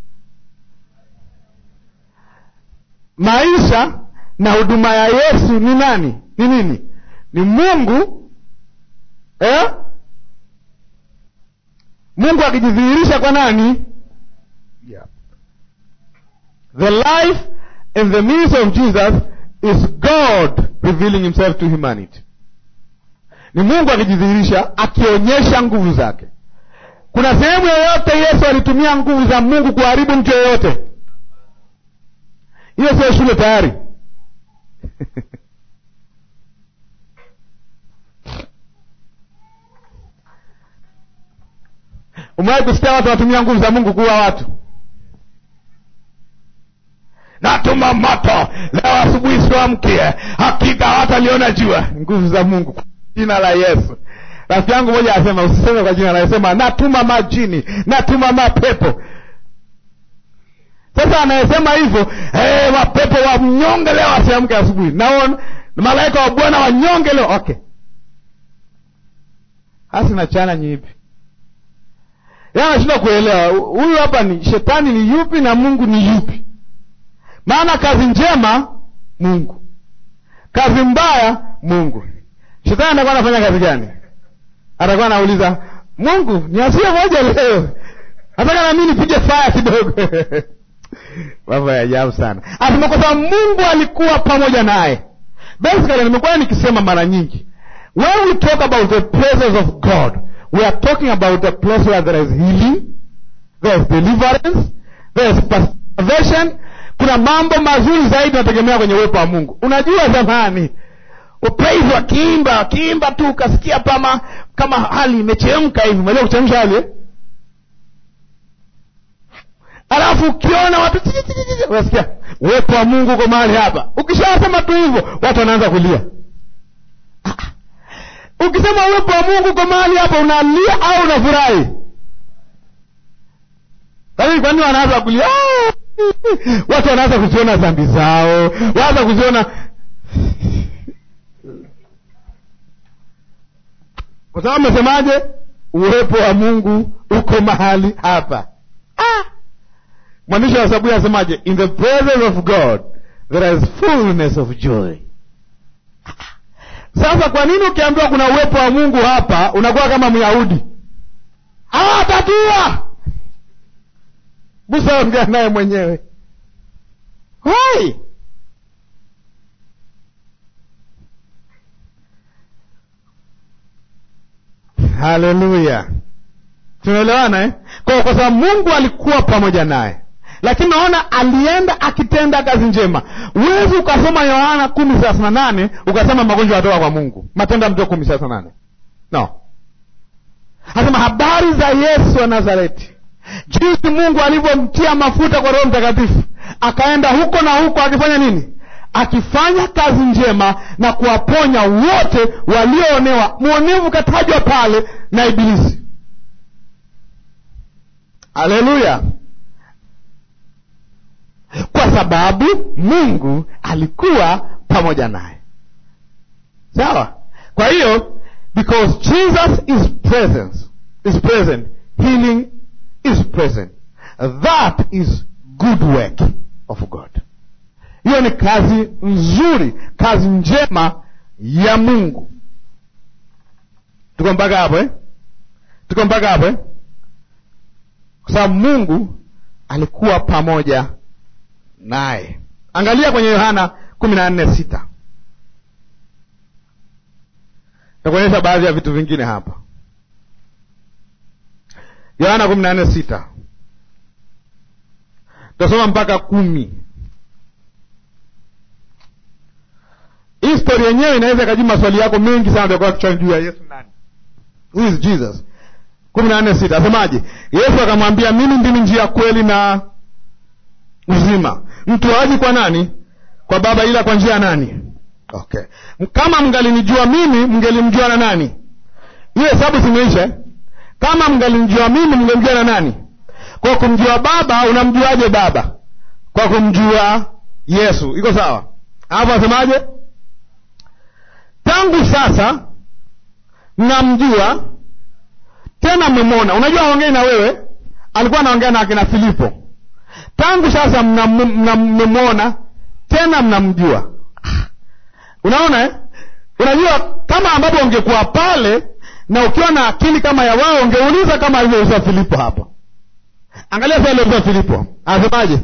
Maisha na huduma ya Yesu ni nani? Ni nini? Ni Mungu eh? Mungu akijidhihirisha kwa nani? Yeah. The life and the ministry of Jesus is God revealing himself to humanity. Ni Mungu akijidhihirisha akionyesha nguvu zake. Kuna sehemu yoyote Yesu alitumia nguvu za Mungu kuharibu mtu yoyote? Hiyo sio shule tayari. Umewahi kusikia watu wanatumia nguvu za Mungu kuua watu? Natuma moto leo asubuhi, siwamkie, hakika hawataliona jua. Nguvu za Mungu kwa jina la Yesu. Rafiki yangu mmoja anasema, usiseme kwa jina la Yesu, sema natuma majini, natuma mapepo. Sasa anayesema hivyo hey, mapepo wa mnyonge leo asiamke asubuhi, naona malaika wa Bwana wanyonge leo. Okay, hasi na challenge ipi? Anashindwa kuelewa huyu hapa ni shetani ni yupi na Mungu ni yupi? Maana kazi njema Mungu, kazi mbaya Mungu. Shetani atakuwa anafanya kazi gani? Atakuwa anauliza Mungu, niasie moja leo, nataka na mimi nipige faya kidogo mambo ya ajabu sana. Asema kwa sababu Mungu alikuwa pamoja naye. Basically, nimekuwa nikisema mara nyingi, when we talk about the presence of God we are talking about a place where there is healing, there is deliverance, there is preservation. Kuna mambo mazuri zaidi nategemea kwenye uwepo wa Mungu. Unajua zamani upraise wakiimba wakiimba tu ukasikia pama kama hali imechemka hivi. Unajua kuchemsha hali eh? alafu ukiona watu chi- chi- chi- chi- unasikia uwepo wa mungu uko mahali hapa ukishasema tu hivyo watu wanaanza kulia Ah, ah. ukisema uwepo wa mungu uko mahali hapa unalia au unafurahi lakini kwa nini wanaanza kulia "Ah!" watu wanaanza kuziona dhambi zao wanaanza kuziona kwa sababu amesemaje uwepo wa mungu uko mahali hapa ah! mwandishi wa saburi anasemaje in the presence of god there is fullness of joy sasa kwa nini ukiambiwa kuna uwepo wa mungu hapa unakuwa kama myahudi hawatatua musa ongea naye mwenyewe Why? haleluya tunaelewana eh? kwa, kwa sababu mungu alikuwa pamoja naye lakini naona alienda akitenda kazi njema huwezi ukasoma yohana kumi thelathini na nane ukasema magonjwa yatoka kwa mungu matendo ya mtume kumi thelathini na nane no anasema habari za yesu wa nazareti jinsi mungu alivyomtia mafuta kwa roho mtakatifu akaenda huko na huko akifanya nini akifanya kazi njema na kuwaponya wote walioonewa mwonevu katajwa pale na ibilisi haleluya kwa sababu mungu alikuwa pamoja naye sawa kwa hiyo because jesus is present, is present healing is present that is good work of god hiyo ni kazi nzuri kazi njema ya mungu tuko mpaka hapo eh? tuko mpaka hapo eh? kwa sababu mungu alikuwa pamoja naye angalia kwenye yohana kumi na nne sita takuonyesha baadhi ya vitu vingine hapa yohana kumi na nne sita tutasoma mpaka kumi hii stori yenyewe inaweza ikajibu maswali yako mengi sana utakuwa kichwani juu ya yesu nani who is jesus kumi na nne sita asemaje yesu akamwambia mimi ndimi njia kweli na uzima mtu haji kwa nani kwa baba ila kwa njia ya nani okay kama mngalinijua mimi mngelimjua na nani hiyo hesabu zimeisha eh? kama mngalimjua mimi mngemjua na nani kwa kumjua baba unamjuaje baba kwa kumjua yesu iko sawa alafu asemaje tangu sasa mnamjua tena mmemwona unajua aongei na wewe alikuwa anaongea na akina filipo tangu sasa mmemwona tena mnamjua unaona eh? unajua kama ambapo ungekuwa pale na ukiwa na akili kama ya wao ungeuliza kama alivyouliza filipo hapo angalia sa aliouliza filipo anasemaje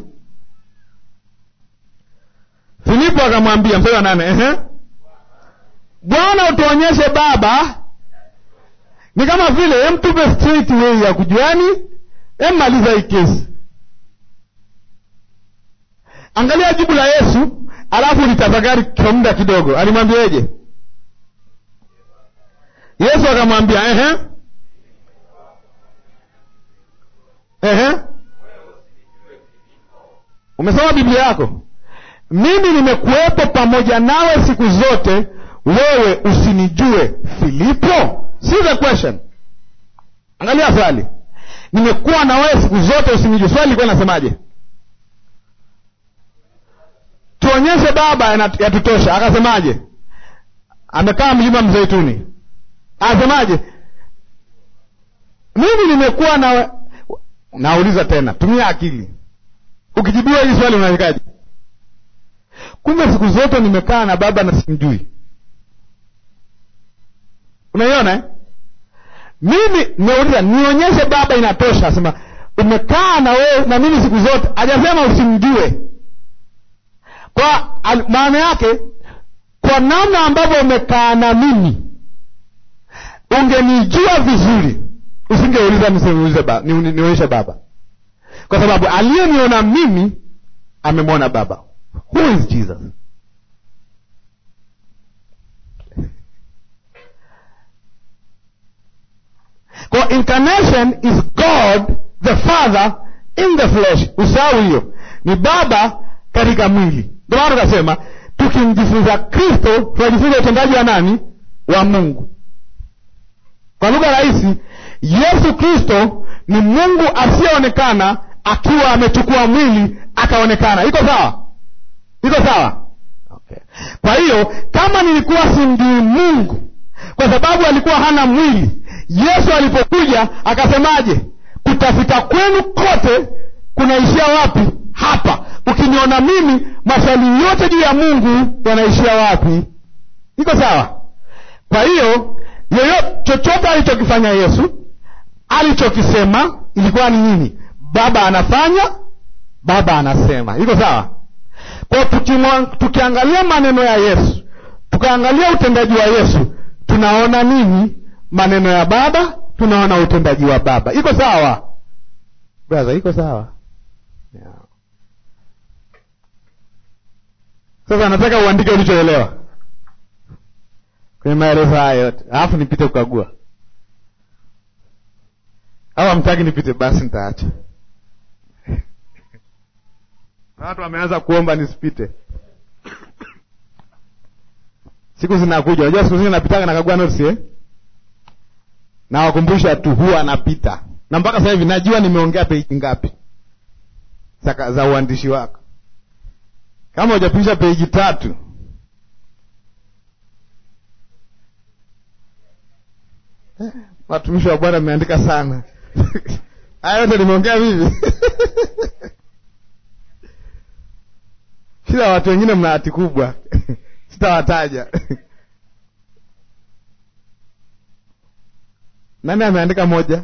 filipo akamwambia mstari wa nane ehe bwana utuonyeshe baba ni kama vile emtupe straight way ya kujuani emmaliza hii kesi angalia jibu la yesu alafu litafakari kwa muda kidogo alimwambiaje yesu akamwambia ehe ehe umesoma biblia yako mimi nimekuwepo pamoja nawe siku zote wewe usinijue filipo see the question angalia swali nimekuwa na wewe siku zote usinijue swali ilikuwa inasemaje tuonyeshe baba yatutosha akasemaje amekaa mlima mzeituni akasemaje mimi nimekuwa na nauliza tena tumia akili ukijibiwa hili swali unaikaje kumbe siku zote nimekaa na baba na simjui unaiona eh? mimi nimeuliza nionyeshe baba inatosha asema umekaa na wewe na mimi siku zote hajasema usimjue kwa maana yake kwa namna ambavyo umekaa na mimi ungenijua vizuri usingeuliza nisiulize ba, ni, ni, nionyeshe baba kwa sababu aliyeniona mimi amemwona baba who is jesus kwa incarnation is god the father in the flesh usahau hiyo ni baba katika mwili ndio maana tukasema tukimjifunza kristo tunajifunza utendaji wa nani wa mungu kwa lugha rahisi yesu kristo ni mungu asiyeonekana akiwa amechukua mwili akaonekana iko sawa iko sawa okay. kwa hiyo kama nilikuwa simjui mungu kwa sababu alikuwa hana mwili yesu alipokuja akasemaje kutafuta kwenu kote kunaishia wapi hapa ukiniona mimi maswali yote juu ya mungu yanaishia wapi iko sawa kwa hiyo yoyote chochote alichokifanya yesu alichokisema ilikuwa ni nini baba anafanya baba anasema iko sawa kwao tukiangalia maneno ya yesu tukaangalia utendaji wa yesu tunaona nini maneno ya baba tunaona utendaji wa baba iko sawa braha iko sawa yeah. sasa nataka uandike ulichoelewa kwenye maelezo haya yote alafu nipite kukagua au amtaki nipite basi nitaacha watu wameanza kuomba nisipite siku zinakuja unajua siku zingine napitaga nakagua notes eh? nawakumbusha tu huwa anapita na mpaka sasa hivi najua nimeongea peji ngapi za, za uandishi wako kama hujapisha peji tatu eh, watumishi wa bwana ameandika sana haya yote nimeongea vivi shida watu wengine mna hati kubwa sitawataja nani ameandika moja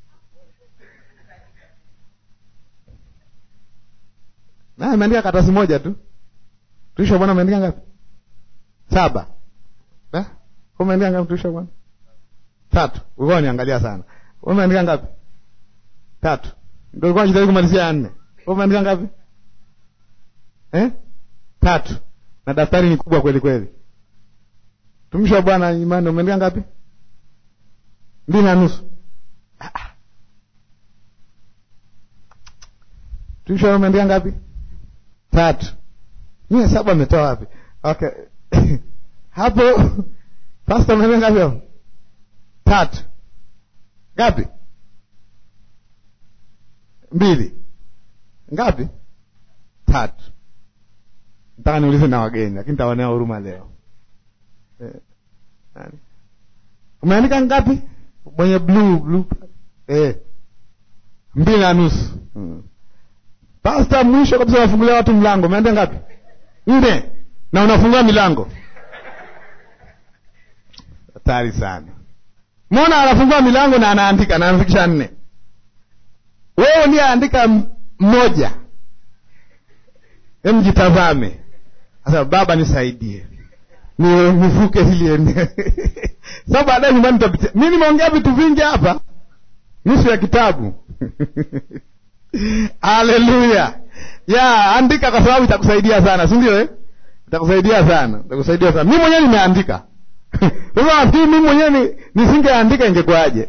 nani ameandika karatasi moja tu tuisha bwana ameandika ngapi saba eh? umeandika ngapi tuisha bwana tatu ulikuwa niangalia sana umeandika ngapi tatu ndio ulikuwa unajitahidi kumalizia ya nne umeandika ngapi eh? tatu na daftari ni kubwa kweli kweli tumishi wa bwana imani umeandika ngapi mbili na nusu tumishi wa umeandika ngapi tatu mie hesabu ametoa wapi okay hapo pasta umeandika ngapi hapo tatu ngapi mbili ngapi tatu nataka niulize na wageni lakini tawanea huruma leo eh, nani umeandika ngapi mwenye blue blue eh, mbili na nusu hmm. pasta mwisho kabisa unafungulia watu mlango umeandika ngapi nne na unafungua milango hatari sana mona anafungua milango na anaandika na anafikisha nne wewe ndiye andika mmoja hem jitazame sasa baba nisaidie ni nivuke hili eneo sa baadaye nyumbani tapitia mi nimeongea vitu vingi hapa nusu ya kitabu haleluya ya andika kwa sababu itakusaidia sana si ndio eh? itakusaidia sana itakusaidia sana mi mwenyewe nimeandika sasa nafikiri mi mwenyewe nisingeandika ingekuwaje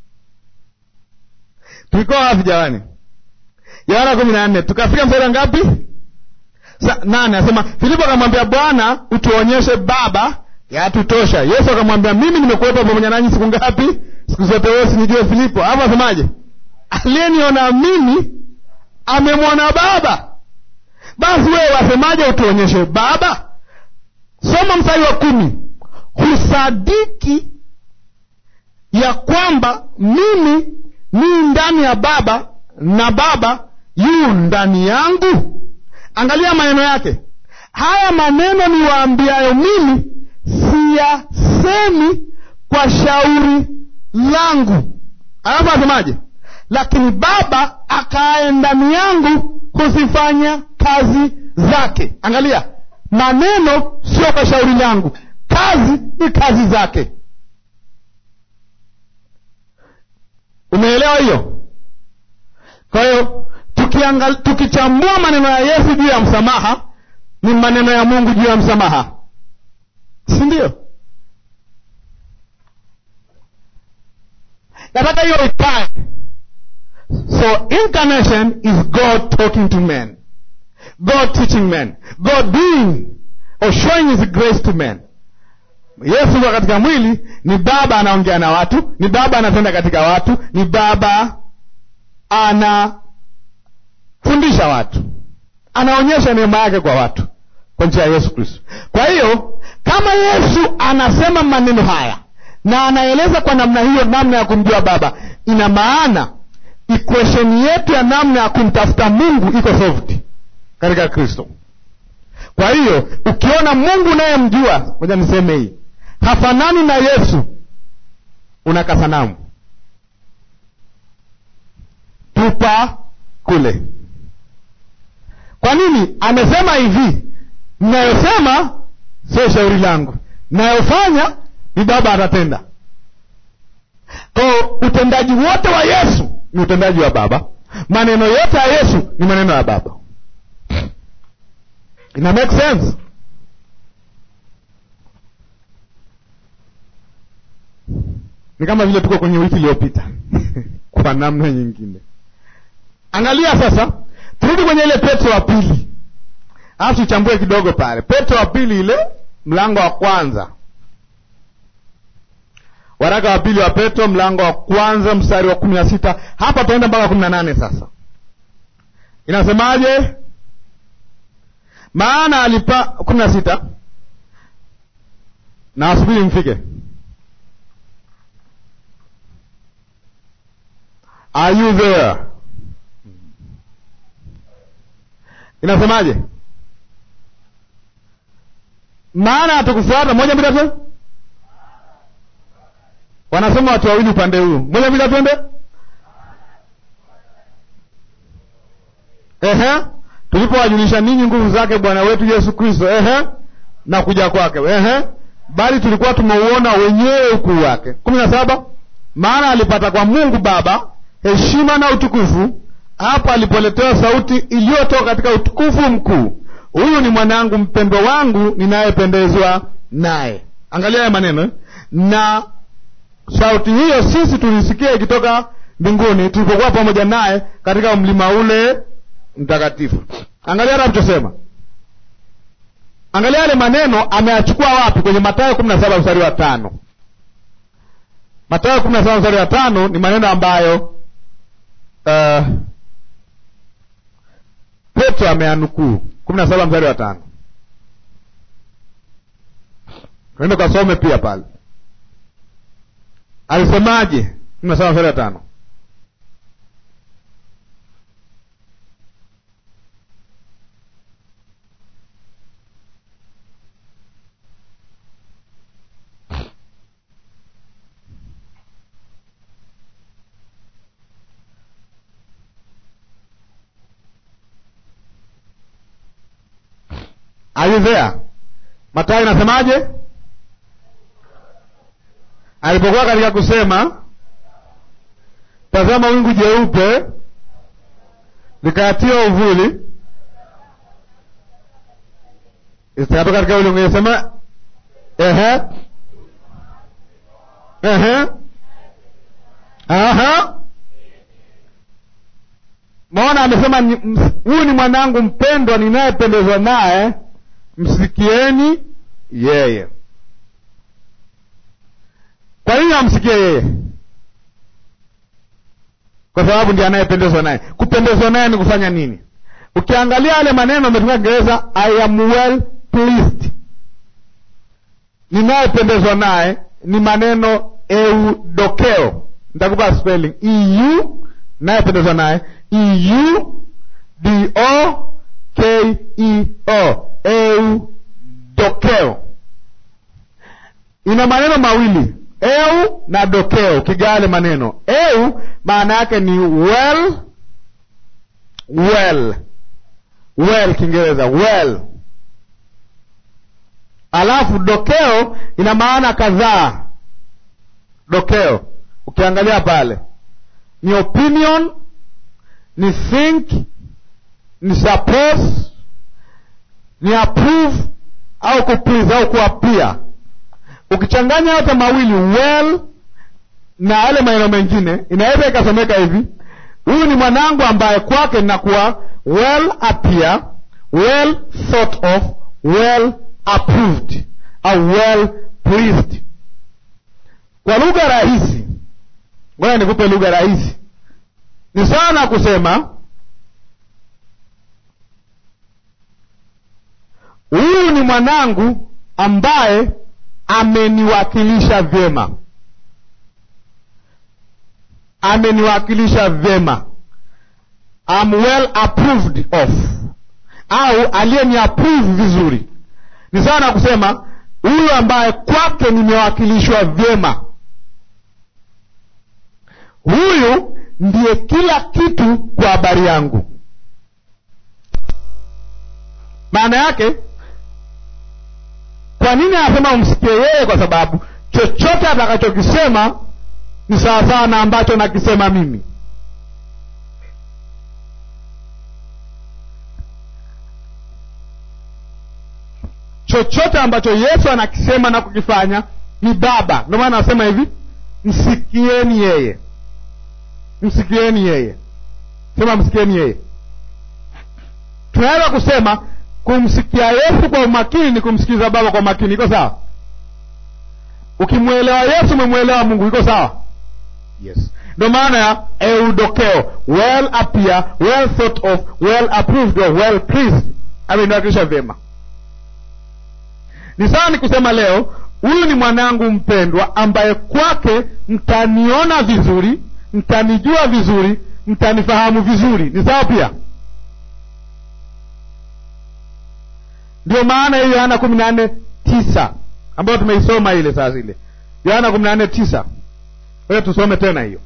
tulikuwa wapi jamani yohana kumi na nne tukafika mstari ngapi Sa, nane asema filipo akamwambia bwana utuonyeshe baba yatutosha yesu akamwambia mimi nimekuwepo pamoja nanyi siku ngapi siku zote wewe sinijue filipo hapo asemaje aliyeniona mimi amemwona baba basi wewe wasemaje utuonyeshe baba soma mstari wa kumi husadiki ya kwamba mimi ni ndani ya baba na baba yu ndani yangu angalia maneno yake haya maneno niwaambiayo mimi siyasemi kwa shauri langu alafu asemaje lakini baba akaaye ndani yangu huzifanya kazi zake angalia maneno sio kwa shauri langu kazi ni kazi zake umeelewa hiyo kwa hiyo tukichambua maneno ya yesu juu ya msamaha ni maneno ya mungu juu ya msamaha si ndio nataka hiyo ikae so incarnation is god talking to men god teaching men god doing or showing his grace to men yesu kwa katika mwili ni baba anaongea na watu ni baba anatenda katika watu ni baba anafundisha watu anaonyesha neema yake kwa watu kwa njia ya yesu kristo kwa hiyo kama yesu anasema maneno haya na anaeleza kwa namna hiyo namna ya kumjua baba ina maana equation yetu ya namna ya kumtafuta mungu iko solved katika kristo kwa hiyo ukiona mungu unayemjua moja niseme hii hafanani na yesu una kasanamu tupa kule kwa nini amesema hivi mnayosema sio shauri langu mnayofanya ni baba atatenda ko utendaji wote wa yesu ni utendaji wa baba maneno yote ya yesu ni maneno ya baba ina make sense ni kama vile tuko kwenye wiki iliyopita kwa namna nyingine angalia sasa turudi kwenye ile petro wa pili alafu tuchambue kidogo pale petro wa pili ile mlango wa kwanza waraka wa pili wa petro mlango wa kwanza mstari wa kumi na sita hapa tunaenda mpaka kumi na nane sasa inasemaje maana alipa kumi na sita na wasubiri mfike are you there inasemaje maana hatukufuata moja mbili tatu wanasema watu wawili upande huu moja mbili twende ehe tulipowajulisha ninyi nguvu zake bwana wetu yesu kristo ehe na kuja kwake ehe bali tulikuwa tumeuona wenyewe ukuu wake kumi na saba maana alipata kwa mungu baba heshima na utukufu hapo alipoletewa sauti iliyotoka katika utukufu mkuu huyu ni mwanangu mpendwa wangu ninayependezwa naye angalia haya maneno eh? na sauti hiyo sisi tulisikia ikitoka mbinguni tulipokuwa pamoja naye katika mlima ule mtakatifu angalia hata alichosema angalia yale maneno ameyachukua wapi kwenye matayo kumi na saba mstari wa tano matayo kumi na saba mstari wa tano ni maneno ambayo uh, petro ameanukuu kumi na saba mstari wa tano tuende kasome pia pale alisemaje kumi na saba mstari wa tano Are you there? Mathayo inasemaje? Alipokuwa katika kusema, tazama wingu jeupe likayatia uvuli, zikatoka katika ulimwengu. Inasema ehe, ehe, aha. Maona amesema ni- ms- huyu ni mwanangu mpendwa ninayependezwa naye msikieni yeye. Kwa nini amsikie yeye? Kwa sababu ndiye anayependezwa naye. Kupendezwa naye ni kufanya nini? Ukiangalia yale maneno ametumia Kiingereza, I am well pleased. Ninayependezwa naye ni maneno eudokeo. Nitakupa spelling eu, nayependezwa naye eu d o k e o eudokeo ina maneno mawili eu na dokeo ukigaa yale maneno eu maana yake ni well well well kiingereza well alafu dokeo ina maana kadhaa dokeo ukiangalia pale ni opinion ni think ni suppose ni approve au kuplease au kuapia ukichanganya yote mawili well na yale maneno mengine inaweza ikasomeka hivi huyu ni mwanangu ambaye kwake ninakuwa well appear well thought of well approved au well pleased kwa lugha rahisi ngoja nikupe lugha rahisi ni sana kusema huyu ni mwanangu ambaye ameniwakilisha vyema ameniwakilisha vyema am well approved of au aliyeni approve vizuri ni sawa na kusema huyu ambaye kwake nimewakilishwa vyema huyu ndiye kila kitu kwa habari yangu maana yake kwa nini anasema umsikie yeye kwa sababu chochote atakachokisema ni sawasawa na ambacho nakisema mimi chochote ambacho yesu anakisema na kukifanya ni baba ndio maana anasema hivi msikieni yeye msikieni yeye sema msikieni yeye tunaweza kusema kumsikia yesu kwa umakini ni kumsikiza baba kwa umakini iko sawa ukimwelewa yesu umemwelewa mungu iko sawa yes ndo maana ya eudokeo well appear well thought of well approved of well pleased ameniwakilisha vyema ni sawa ni kusema leo huyu ni mwanangu mpendwa ambaye kwake mtaniona vizuri mtanijua vizuri mtanifahamu vizuri ni sawa pia ndio maana hiyo yohana kumi na nne tisa ambayo tumeisoma ile saa zile yohana kumi na nne tisa oyo tusome tena hiyo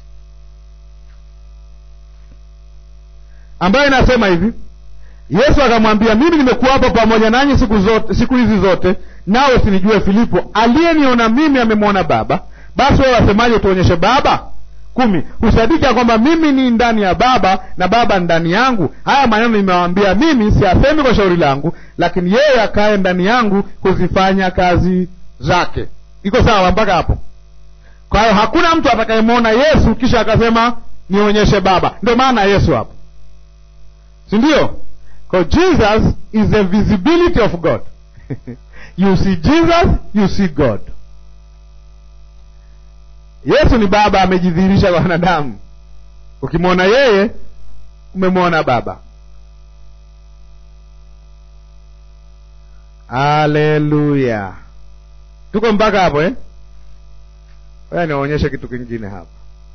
ambayo inasema hivi yesu akamwambia mimi nimekuwapo pamoja nanyi siku zote siku hizi zote nawe usinijue filipo aliyeniona mimi amemwona baba basi wewe wasemaje tuonyeshe baba kumi husadiki ya kwamba mimi ni ndani ya baba na baba ndani yangu haya maneno nimewaambia mimi siyasemi kwa shauri langu lakini yeye akaye ndani yangu kuzifanya kazi zake iko sawa mpaka hapo kwa hiyo hakuna mtu atakayemwona yesu kisha akasema nionyeshe baba ndio maana yesu hapo si ndio jesus is the visibility of god you see jesus you see god yesu ni baba amejidhihirisha kwa wanadamu ukimwona yeye umemwona baba haleluya tuko mpaka hapo eh? aya niwaonyeshe kitu kingine hapa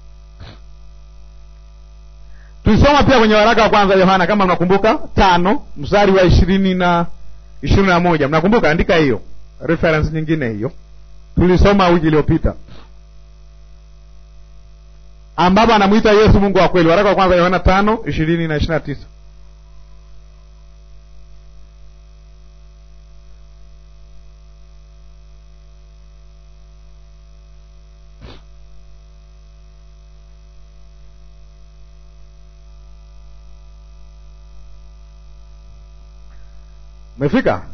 tulisoma pia kwenye waraka wa kwanza yohana kama mnakumbuka tano mstari wa ishirini na ishirini na moja mnakumbuka andika hiyo reference nyingine hiyo tulisoma wiki iliyopita ambapo anamwita yesu mungu wa kweli waraka wa kwanza yohana tano ishirini na ishiri na tisa umefika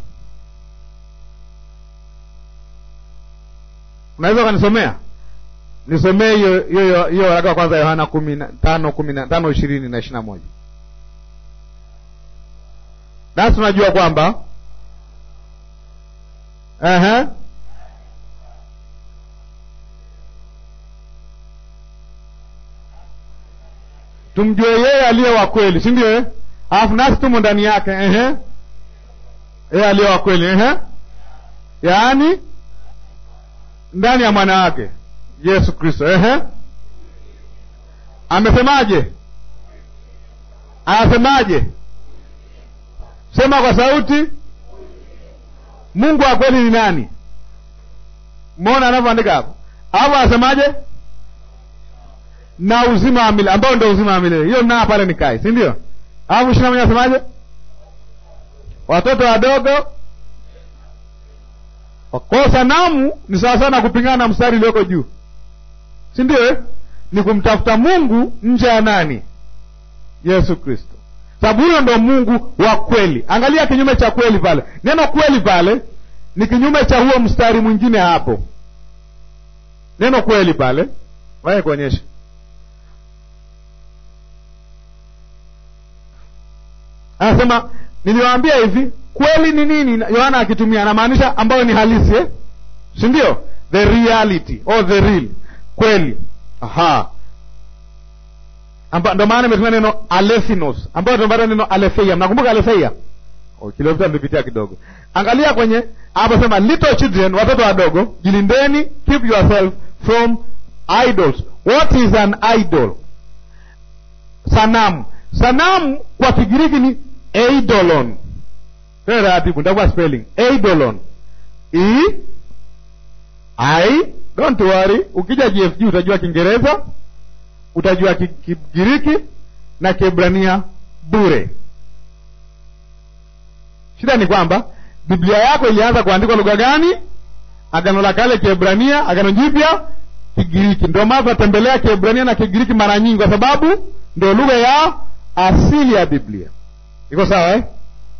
unaweza ukanisomea nisomee hiyo hiyo hiyo waraka wa kwanza yohana kumi na tano kumi na tano ishirini na ishiri na moja nasi tunajua kwamba Ehe. tumjue yeye aliye wa kweli si ndio eh? alafu nasi tumo ndani yake Ehe. yeye aliye wa kweli Ehe. yaani ndani ya mwana wake yesu kristo Ehe. amesemaje anasemaje sema kwa sauti mungu wa kweli ni nani mona anavyoandika hapo hapo anasemaje na uzima wa milele ambao ndio uzima wa milele hiyo naa pale ni kai si ndio alafu ishina moja anasemaje watoto wadogo kwa sanamu ni sawa sana kupingana na mstari ulioko juu si ndio eh? ni kumtafuta mungu nje ya nani yesu kristo sababu huyo ndo mungu wa kweli angalia kinyume cha kweli pale neno kweli pale ni kinyume cha huo mstari mwingine hapo neno kweli pale waye kuonyesha anasema niliwaambia hivi kweli ni nini yohana akitumia anamaanisha ambayo ni halisi eh? si ndio the reality or the real kweli aha Amba, ndo maana imetumia neno alethinos ambayo tunapata neno aletheia mnakumbuka aletheia oh, kilopita nilipitia kidogo angalia kwenye hapo sema little children watoto wadogo jilindeni keep yourself from idols what is an idol sanamu sanamu kwa kigiriki ni eidolon tena taratibu nitakuwa spelling eidolon e i don't worry ukija gfg utajua kiingereza utajua Ki- kigiriki na kiebrania bure shida ni kwamba biblia yako ilianza kuandikwa lugha gani agano la kale kiebrania agano jipya kigiriki ndio maana tunatembelea kiebrania na kigiriki mara nyingi kwa sababu ndio lugha ya asili ya biblia iko sawa eh?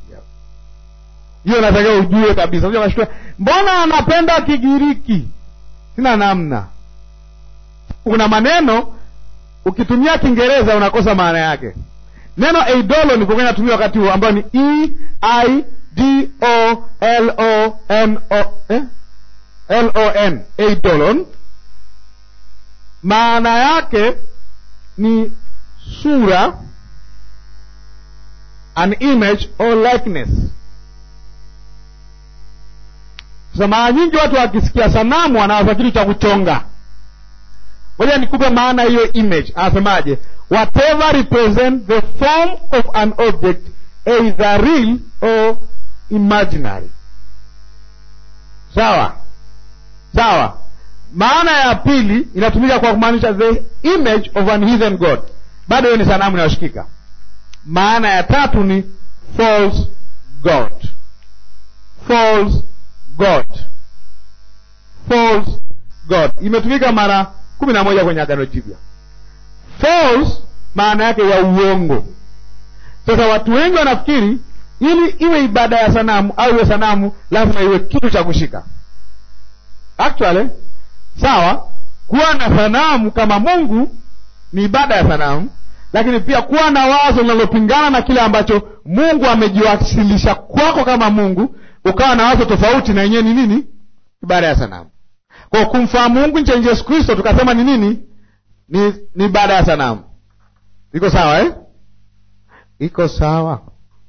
hiyo natakiwa ujue kabisa Unajua unashtua, mbona anapenda kigiriki sina namna kuna maneno ukitumia kiingereza unakosa maana yake neno eidolo ni kwa natumia wakati huo ambayo ni e i d o l o n o eh? l o n eidolon maana yake ni sura an image or likeness sasa mara nyingi watu wakisikia sanamu wanawaza kitu cha kuchonga ngoja nikupe maana hiyo image anasemaje whatever represent the form of an object either real or imaginary sawa sawa maana ya pili inatumika kwa kumaanisha the image of an heathen god bado hiyo ni sanamu inayoshikika maana ya tatu ni false god false god false god imetumika mara kumi na moja kwenye agano jipya false maana yake ya uongo sasa watu wengi wanafikiri ili iwe ibada ya sanamu au iwe sanamu lazima iwe kitu cha kushika actually sawa kuwa na sanamu kama mungu ni ibada ya sanamu lakini pia kuwa na wazo linalopingana na kile ambacho mungu amejiwasilisha kwako kama mungu ukawa na wazo tofauti na yenyewe ni nini ibada ya sanamu kwa kumfahamu mungu nje yesu kristo tukasema ni nini ni ni ibada ya sanamu iko sawa eh? iko sawa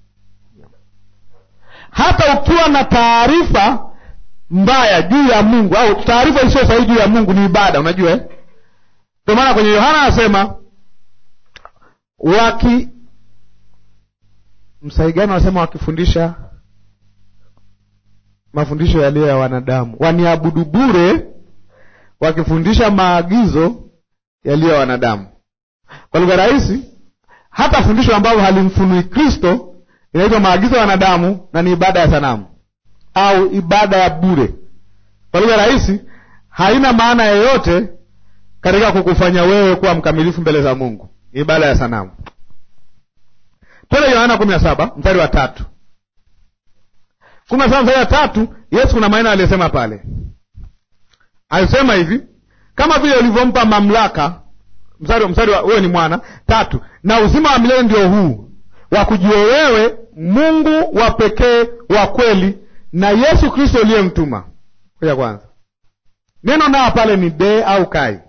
hata ukiwa na taarifa mbaya juu ya mungu au taarifa isiyo sahihi juu ya mungu ni ibada unajua eh? ndio maana kwenye yohana anasema waki msahi gani wanasema wakifundisha mafundisho yaliyo ya wanadamu waniabudu bure wakifundisha maagizo yaliyo ya wanadamu kwa lugha rahisi hata fundisho ambalo halimfunui kristo inaitwa maagizo ya wanadamu na ni ibada ya sanamu au ibada ya bure kwa lugha rahisi haina maana yoyote katika kukufanya wewe kuwa mkamilifu mbele za mungu ni ibada ya sanamu twende yohana kumi na saba mstari wa tatu kumi na saba mstari wa tatu yesu kuna maneno aliyosema pale alisema hivi kama vile ulivyompa mamlaka mstari mstari wa wewe ni mwana tatu na uzima wa milele ndio huu wa kujua wewe mungu wa pekee wa kweli na yesu kristo uliyemtuma ya kwanza neno nao pale ni de au kai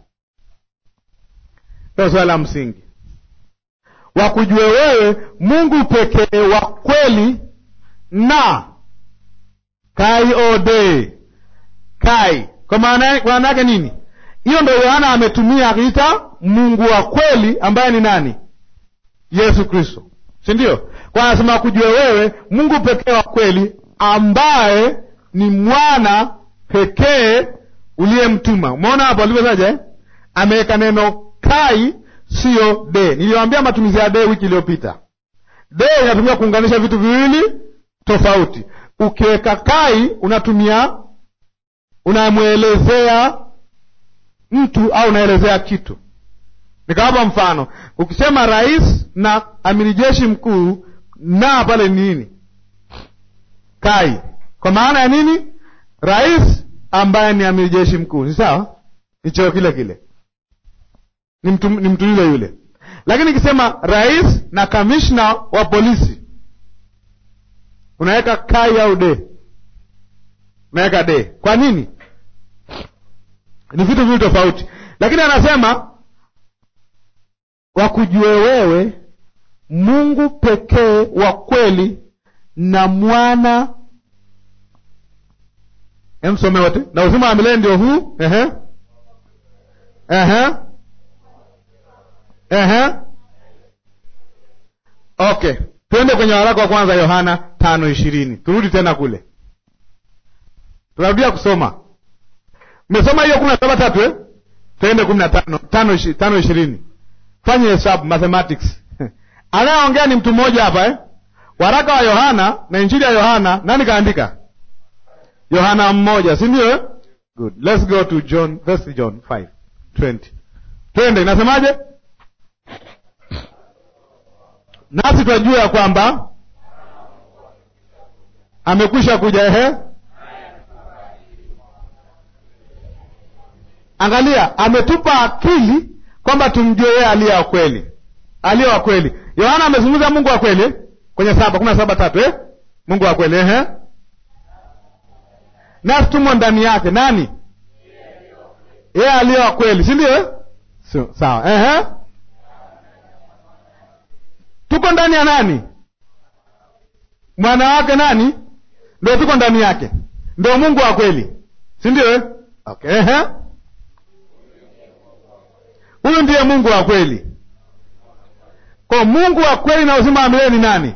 ndio swala la msingi wa kujua wewe mungu pekee wa kweli na kai ode kai kwa maana kwa maana yake nini hiyo ndo yohana ametumia akiita mungu wa kweli ambaye ni nani yesu kristo si ndio kwa anasema kujua wewe mungu pekee wa kweli ambaye ni mwana pekee uliyemtuma umeona hapo alivyotaja eh? ameweka neno kai siyo de niliwambia matumizi ya de wiki iliyopita de inatumia kuunganisha vitu viwili tofauti ukiweka kai unatumia unamwelezea mtu au unaelezea kitu nikawapa mfano ukisema rais na amiri jeshi mkuu na pale ni nini kai kwa maana ya nini rais ambaye ni amiri jeshi mkuu ni sawa ni cheo kile kile ni mtu, ni mtu yule yule lakini ikisema rais na kamishna wa polisi unaweka kai au de? Unaweka de. Kwa nini? Ni vitu viwili tofauti, lakini anasema wakujue wewe Mungu pekee wa kweli na mwana emsome wote na uzima wa milele ndio huu. Ehe, ehe, ehe. Okay, twende kwenye waraka wa kwanza Yohana tano ishirini. Turudi tena kule, tunarudia kusoma. Mmesoma hiyo kumi na saba tatu eh? Twende kumi na tano tano ishi- tano ishirini. Fanye hesabu mathematics. Anayeongea ni mtu mmoja hapa eh? Waraka wa Yohana na injili ya Yohana, nani kaandika? Yohana mmoja, si ndio? eh? Good. Let's go to John, first John 5:20. Twende, inasemaje? Nasi twajua ya kwamba amekwisha kuja. Ehe, angalia, ametupa akili kwamba tumjue yeye aliye wa kweli, aliye wa kweli. Yohana amezungumza Mungu wa kweli eh? kwenye saba kumi na saba tatu eh? Mungu wa kweli ehe, nasi tumo ndani yake. Nani? Yeye aliye wa kweli, si ndio? eh? So, sawa ehe. Tuko ndani ya nani? Mwana wake nani? Ndio tuko ndani yake, ndio Mungu wa kweli, si ndio? eh? Okay, ehe. Huyu ndiye Mungu wa kweli. Kwa Mungu wa kweli na uzima wa milele ni nani?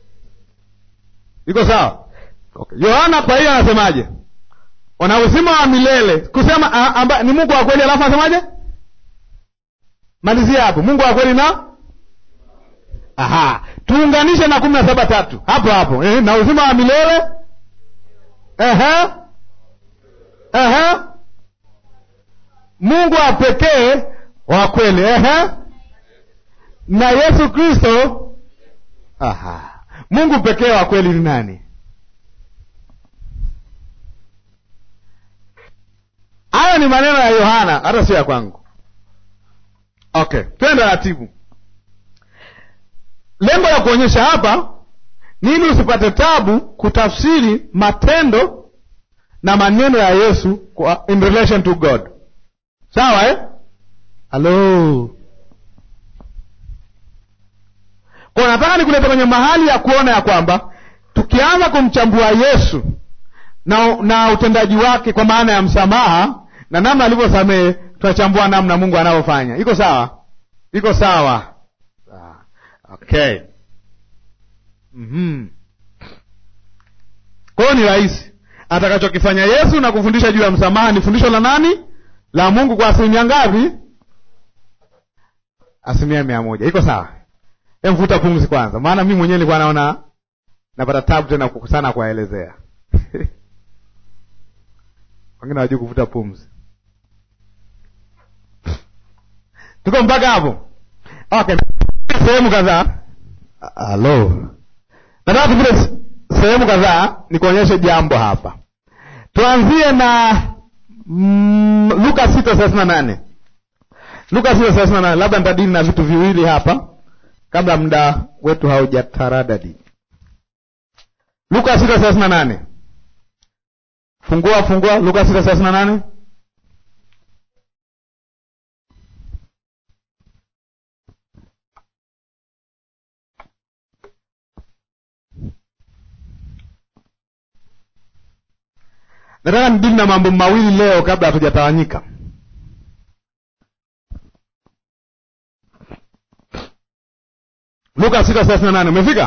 Iko sawa? Okay. Yohana kwa hiyo anasemaje? Wana uzima wa milele kusema a, amba, ni Mungu wa kweli, alafu anasemaje? Malizia hapo, Mungu wa kweli na aha, tuunganishe na kumi na saba tatu hapo hapo eh, na uzima wa milele ehe, ehe, Mungu wa pekee wa kweli ehe, na Yesu Kristo. Aha, Mungu pekee wa kweli ni nani? Hayo ni maneno ya Yohana, hata sio ya kwangu. Okay, twende taratibu. Lengo la kuonyesha hapa nini, usipate tabu kutafsiri matendo na maneno ya Yesu kwa in relation to God. Sawa eh? Halo, kwa nataka nikuleta kwenye mahali ya kuona ya kwamba tukianza kumchambua Yesu na, na utendaji wake kwa maana ya msamaha na namna alivyosamehe, tunachambua namna Mungu anavyofanya. Iko sawa? Iko sawa? Sawa. Okay. mm-hmm. Kwa hiyo ni rahisi atakachokifanya Yesu na kufundisha juu ya msamaha ni fundisho la nani? La Mungu kwa asilimia ngapi? Asilimia mia moja. Iko sawa? Emvuta pumzi kwanza, maana mi mwenyewe nilikuwa naona napata tabu tena sana kuwaelezea wengine hawajui kuvuta pumzi. Tuko mpaka hapo? Okay, sehemu kadhaa. Halo, nataka tupite sehemu kadhaa nikuonyeshe jambo hapa. Tuanzie na mm, Luka sita thelathini na nane Luka sita thelathini na nane Labda nitadili na vitu viwili hapa kabla muda wetu haujataradadi. Luka sita thelathini na nane Fungua fungua Luka sita thelathini na nane Nataka nidili na mambo mawili leo kabla hatujatawanyika. Luka sita thelathini na nane umefika?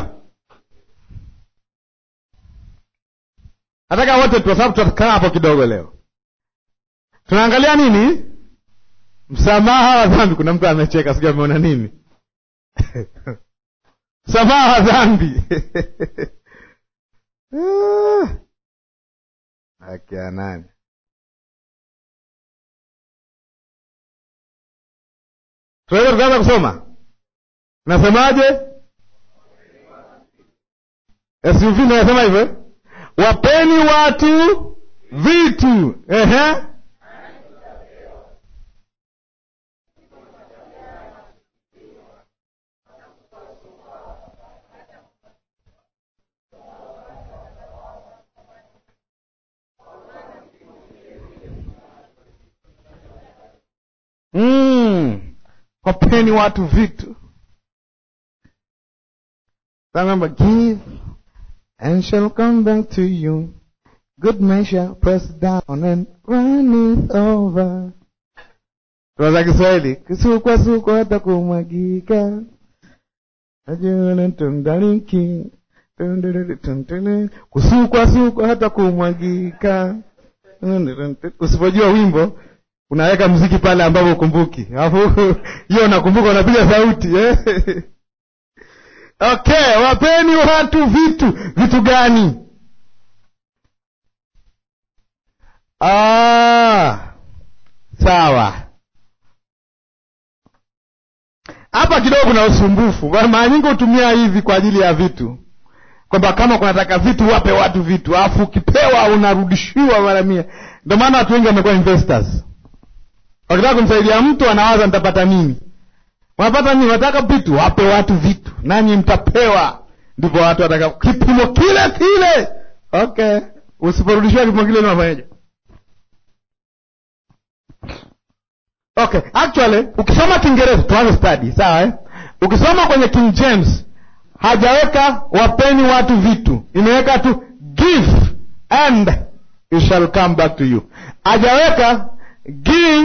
Nataka wote kwa sababu tutakaa hapo kidogo leo. Tunaangalia nini? Msamaha wa dhambi. Kuna mtu amecheka, sijui ameona nini? Msamaha wa dhambi akia nani? Tunaweza tukaanza kusoma. Nasemaje? SUV nasema hivyo eh? Wapeni watu vitu. Ehe. wapeni watu vitu remember give and shall come back to you good measure pressed down and runneth over za kiswahili kisukwasukwa hata kumwagika ajunatundaliki kusukwasukwa hata kumwagika usipojua wimbo unaweka mziki pale ambapo ukumbuki alafu hiyo unakumbuka unapiga sauti eh? okay wapeni watu vitu vitu gani ah, sawa hapa kidogo kuna usumbufu mara nyingi hutumia hivi kwa ajili ya vitu kwamba kama kunataka vitu wape watu vitu alafu ukipewa unarudishiwa mara mia ndio maana watu wengi wamekuwa investors wakitaka kumsaidia mtu anawaza nitapata nini wanapata nini wanataka vitu wape watu vitu nanyi mtapewa ndipo watu wataka kipimo kile kile okay usiporudishiwa kipimo kile unafanyaje okay actually ukisoma kiingereza tuanze study sawa eh? ukisoma kwenye king james hajaweka wapeni watu vitu imeweka tu give and it shall come back to you hajaweka give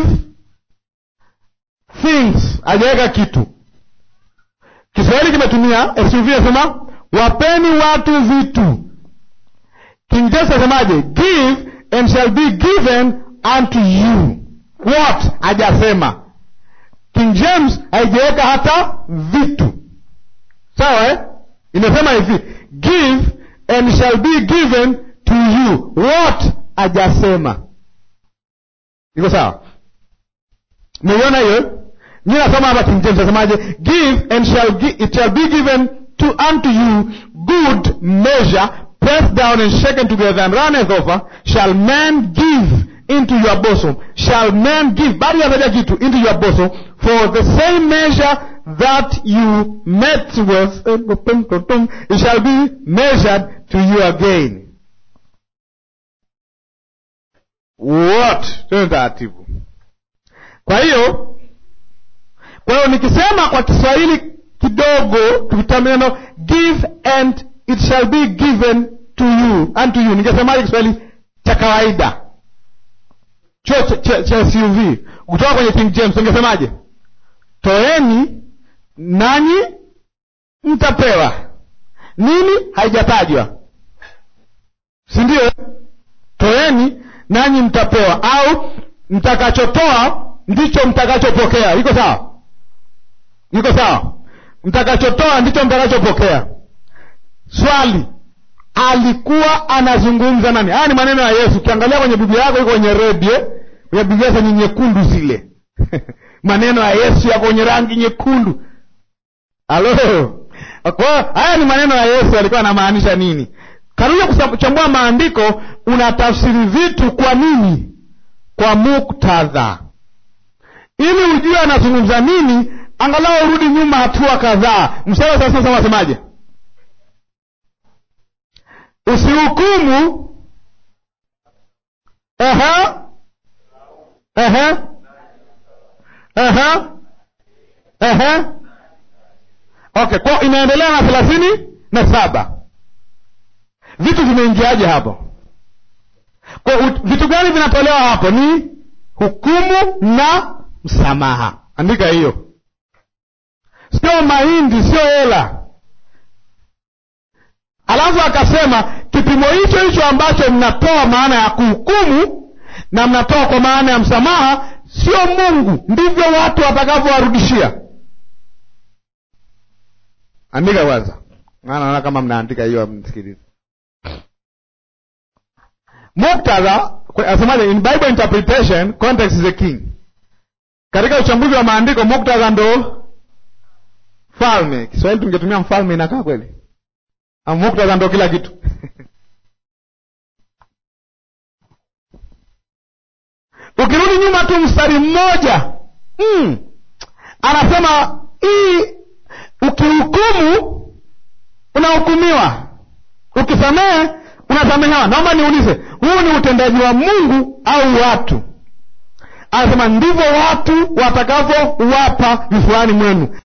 things hajaweka kitu kiswahili kimetumia suv nasema wapeni watu vitu king james asemaje give and shall be given unto you what hajasema king james haijaweka hata vitu sawa eh? imesema hivi give and shall be given to you what hajasema iko sawa meiona hiyo mi nasoma hapa king james asemaje give and shall gi it shall be given to unto you good measure pressed down and shaken together and runneth over shall man give into your bosom shall man give bado yataja kitu into your bosom for the same measure that you met with it shall be measured to you again what tena taratibu kwa hiyo kwa hiyo nikisema kwa kiswahili kidogo tukitamia neno give and it shall be given to you unto you ningesemaje kiswahili cha kawaida chuo cha, cha, cha suv kutoka kwenye king james ungesemaje toeni nanyi mtapewa nini haijatajwa si ndio toeni nanyi mtapewa au mtakachotoa ndicho mtakachopokea iko sawa iko sawa mtakachotoa ndicho mtakachopokea swali alikuwa anazungumza nani haya ni maneno ya yesu ukiangalia kwenye biblia yako iko kwenye redio kwenye biblia zenye nyekundu zile maneno ya yesu yako kwenye rangi nyekundu halo kwa haya ni maneno ya yesu alikuwa anamaanisha nini karuja kuchambua maandiko unatafsiri vitu kwa nini kwa muktadha ili ujue anazungumza nini angalau urudi nyuma hatua kadhaa mstari wa sasa wasemaje usihukumu Aha. Aha. Aha. Aha. okay kwa inaendelea na thelathini na saba vitu vimeingiaje hapo kwa ut- vitu gani vinatolewa hapo ni hukumu na msamaha andika hiyo sio mahindi sio hela alafu akasema kipimo hicho hicho ambacho mnatoa maana ya kuhukumu na mnatoa kwa maana ya msamaha sio mungu ndivyo watu watakavyowarudishia andika kwanza maana naona kama mnaandika hiyo msikilizi muktadha asemaje in bible interpretation context is a king katika uchambuzi wa maandiko muktadha ndo falme kiswahili tungetumia mfalme inakaa kweli Ama muktadha ndo kila kitu ukirudi nyuma tu mstari mmoja mm, anasema hii ukihukumu unahukumiwa ukisamehe unasamehewa naomba niulize huu ni utendaji wa mungu au watu anasema ndivyo watu watakavyowapa vifuani mwenu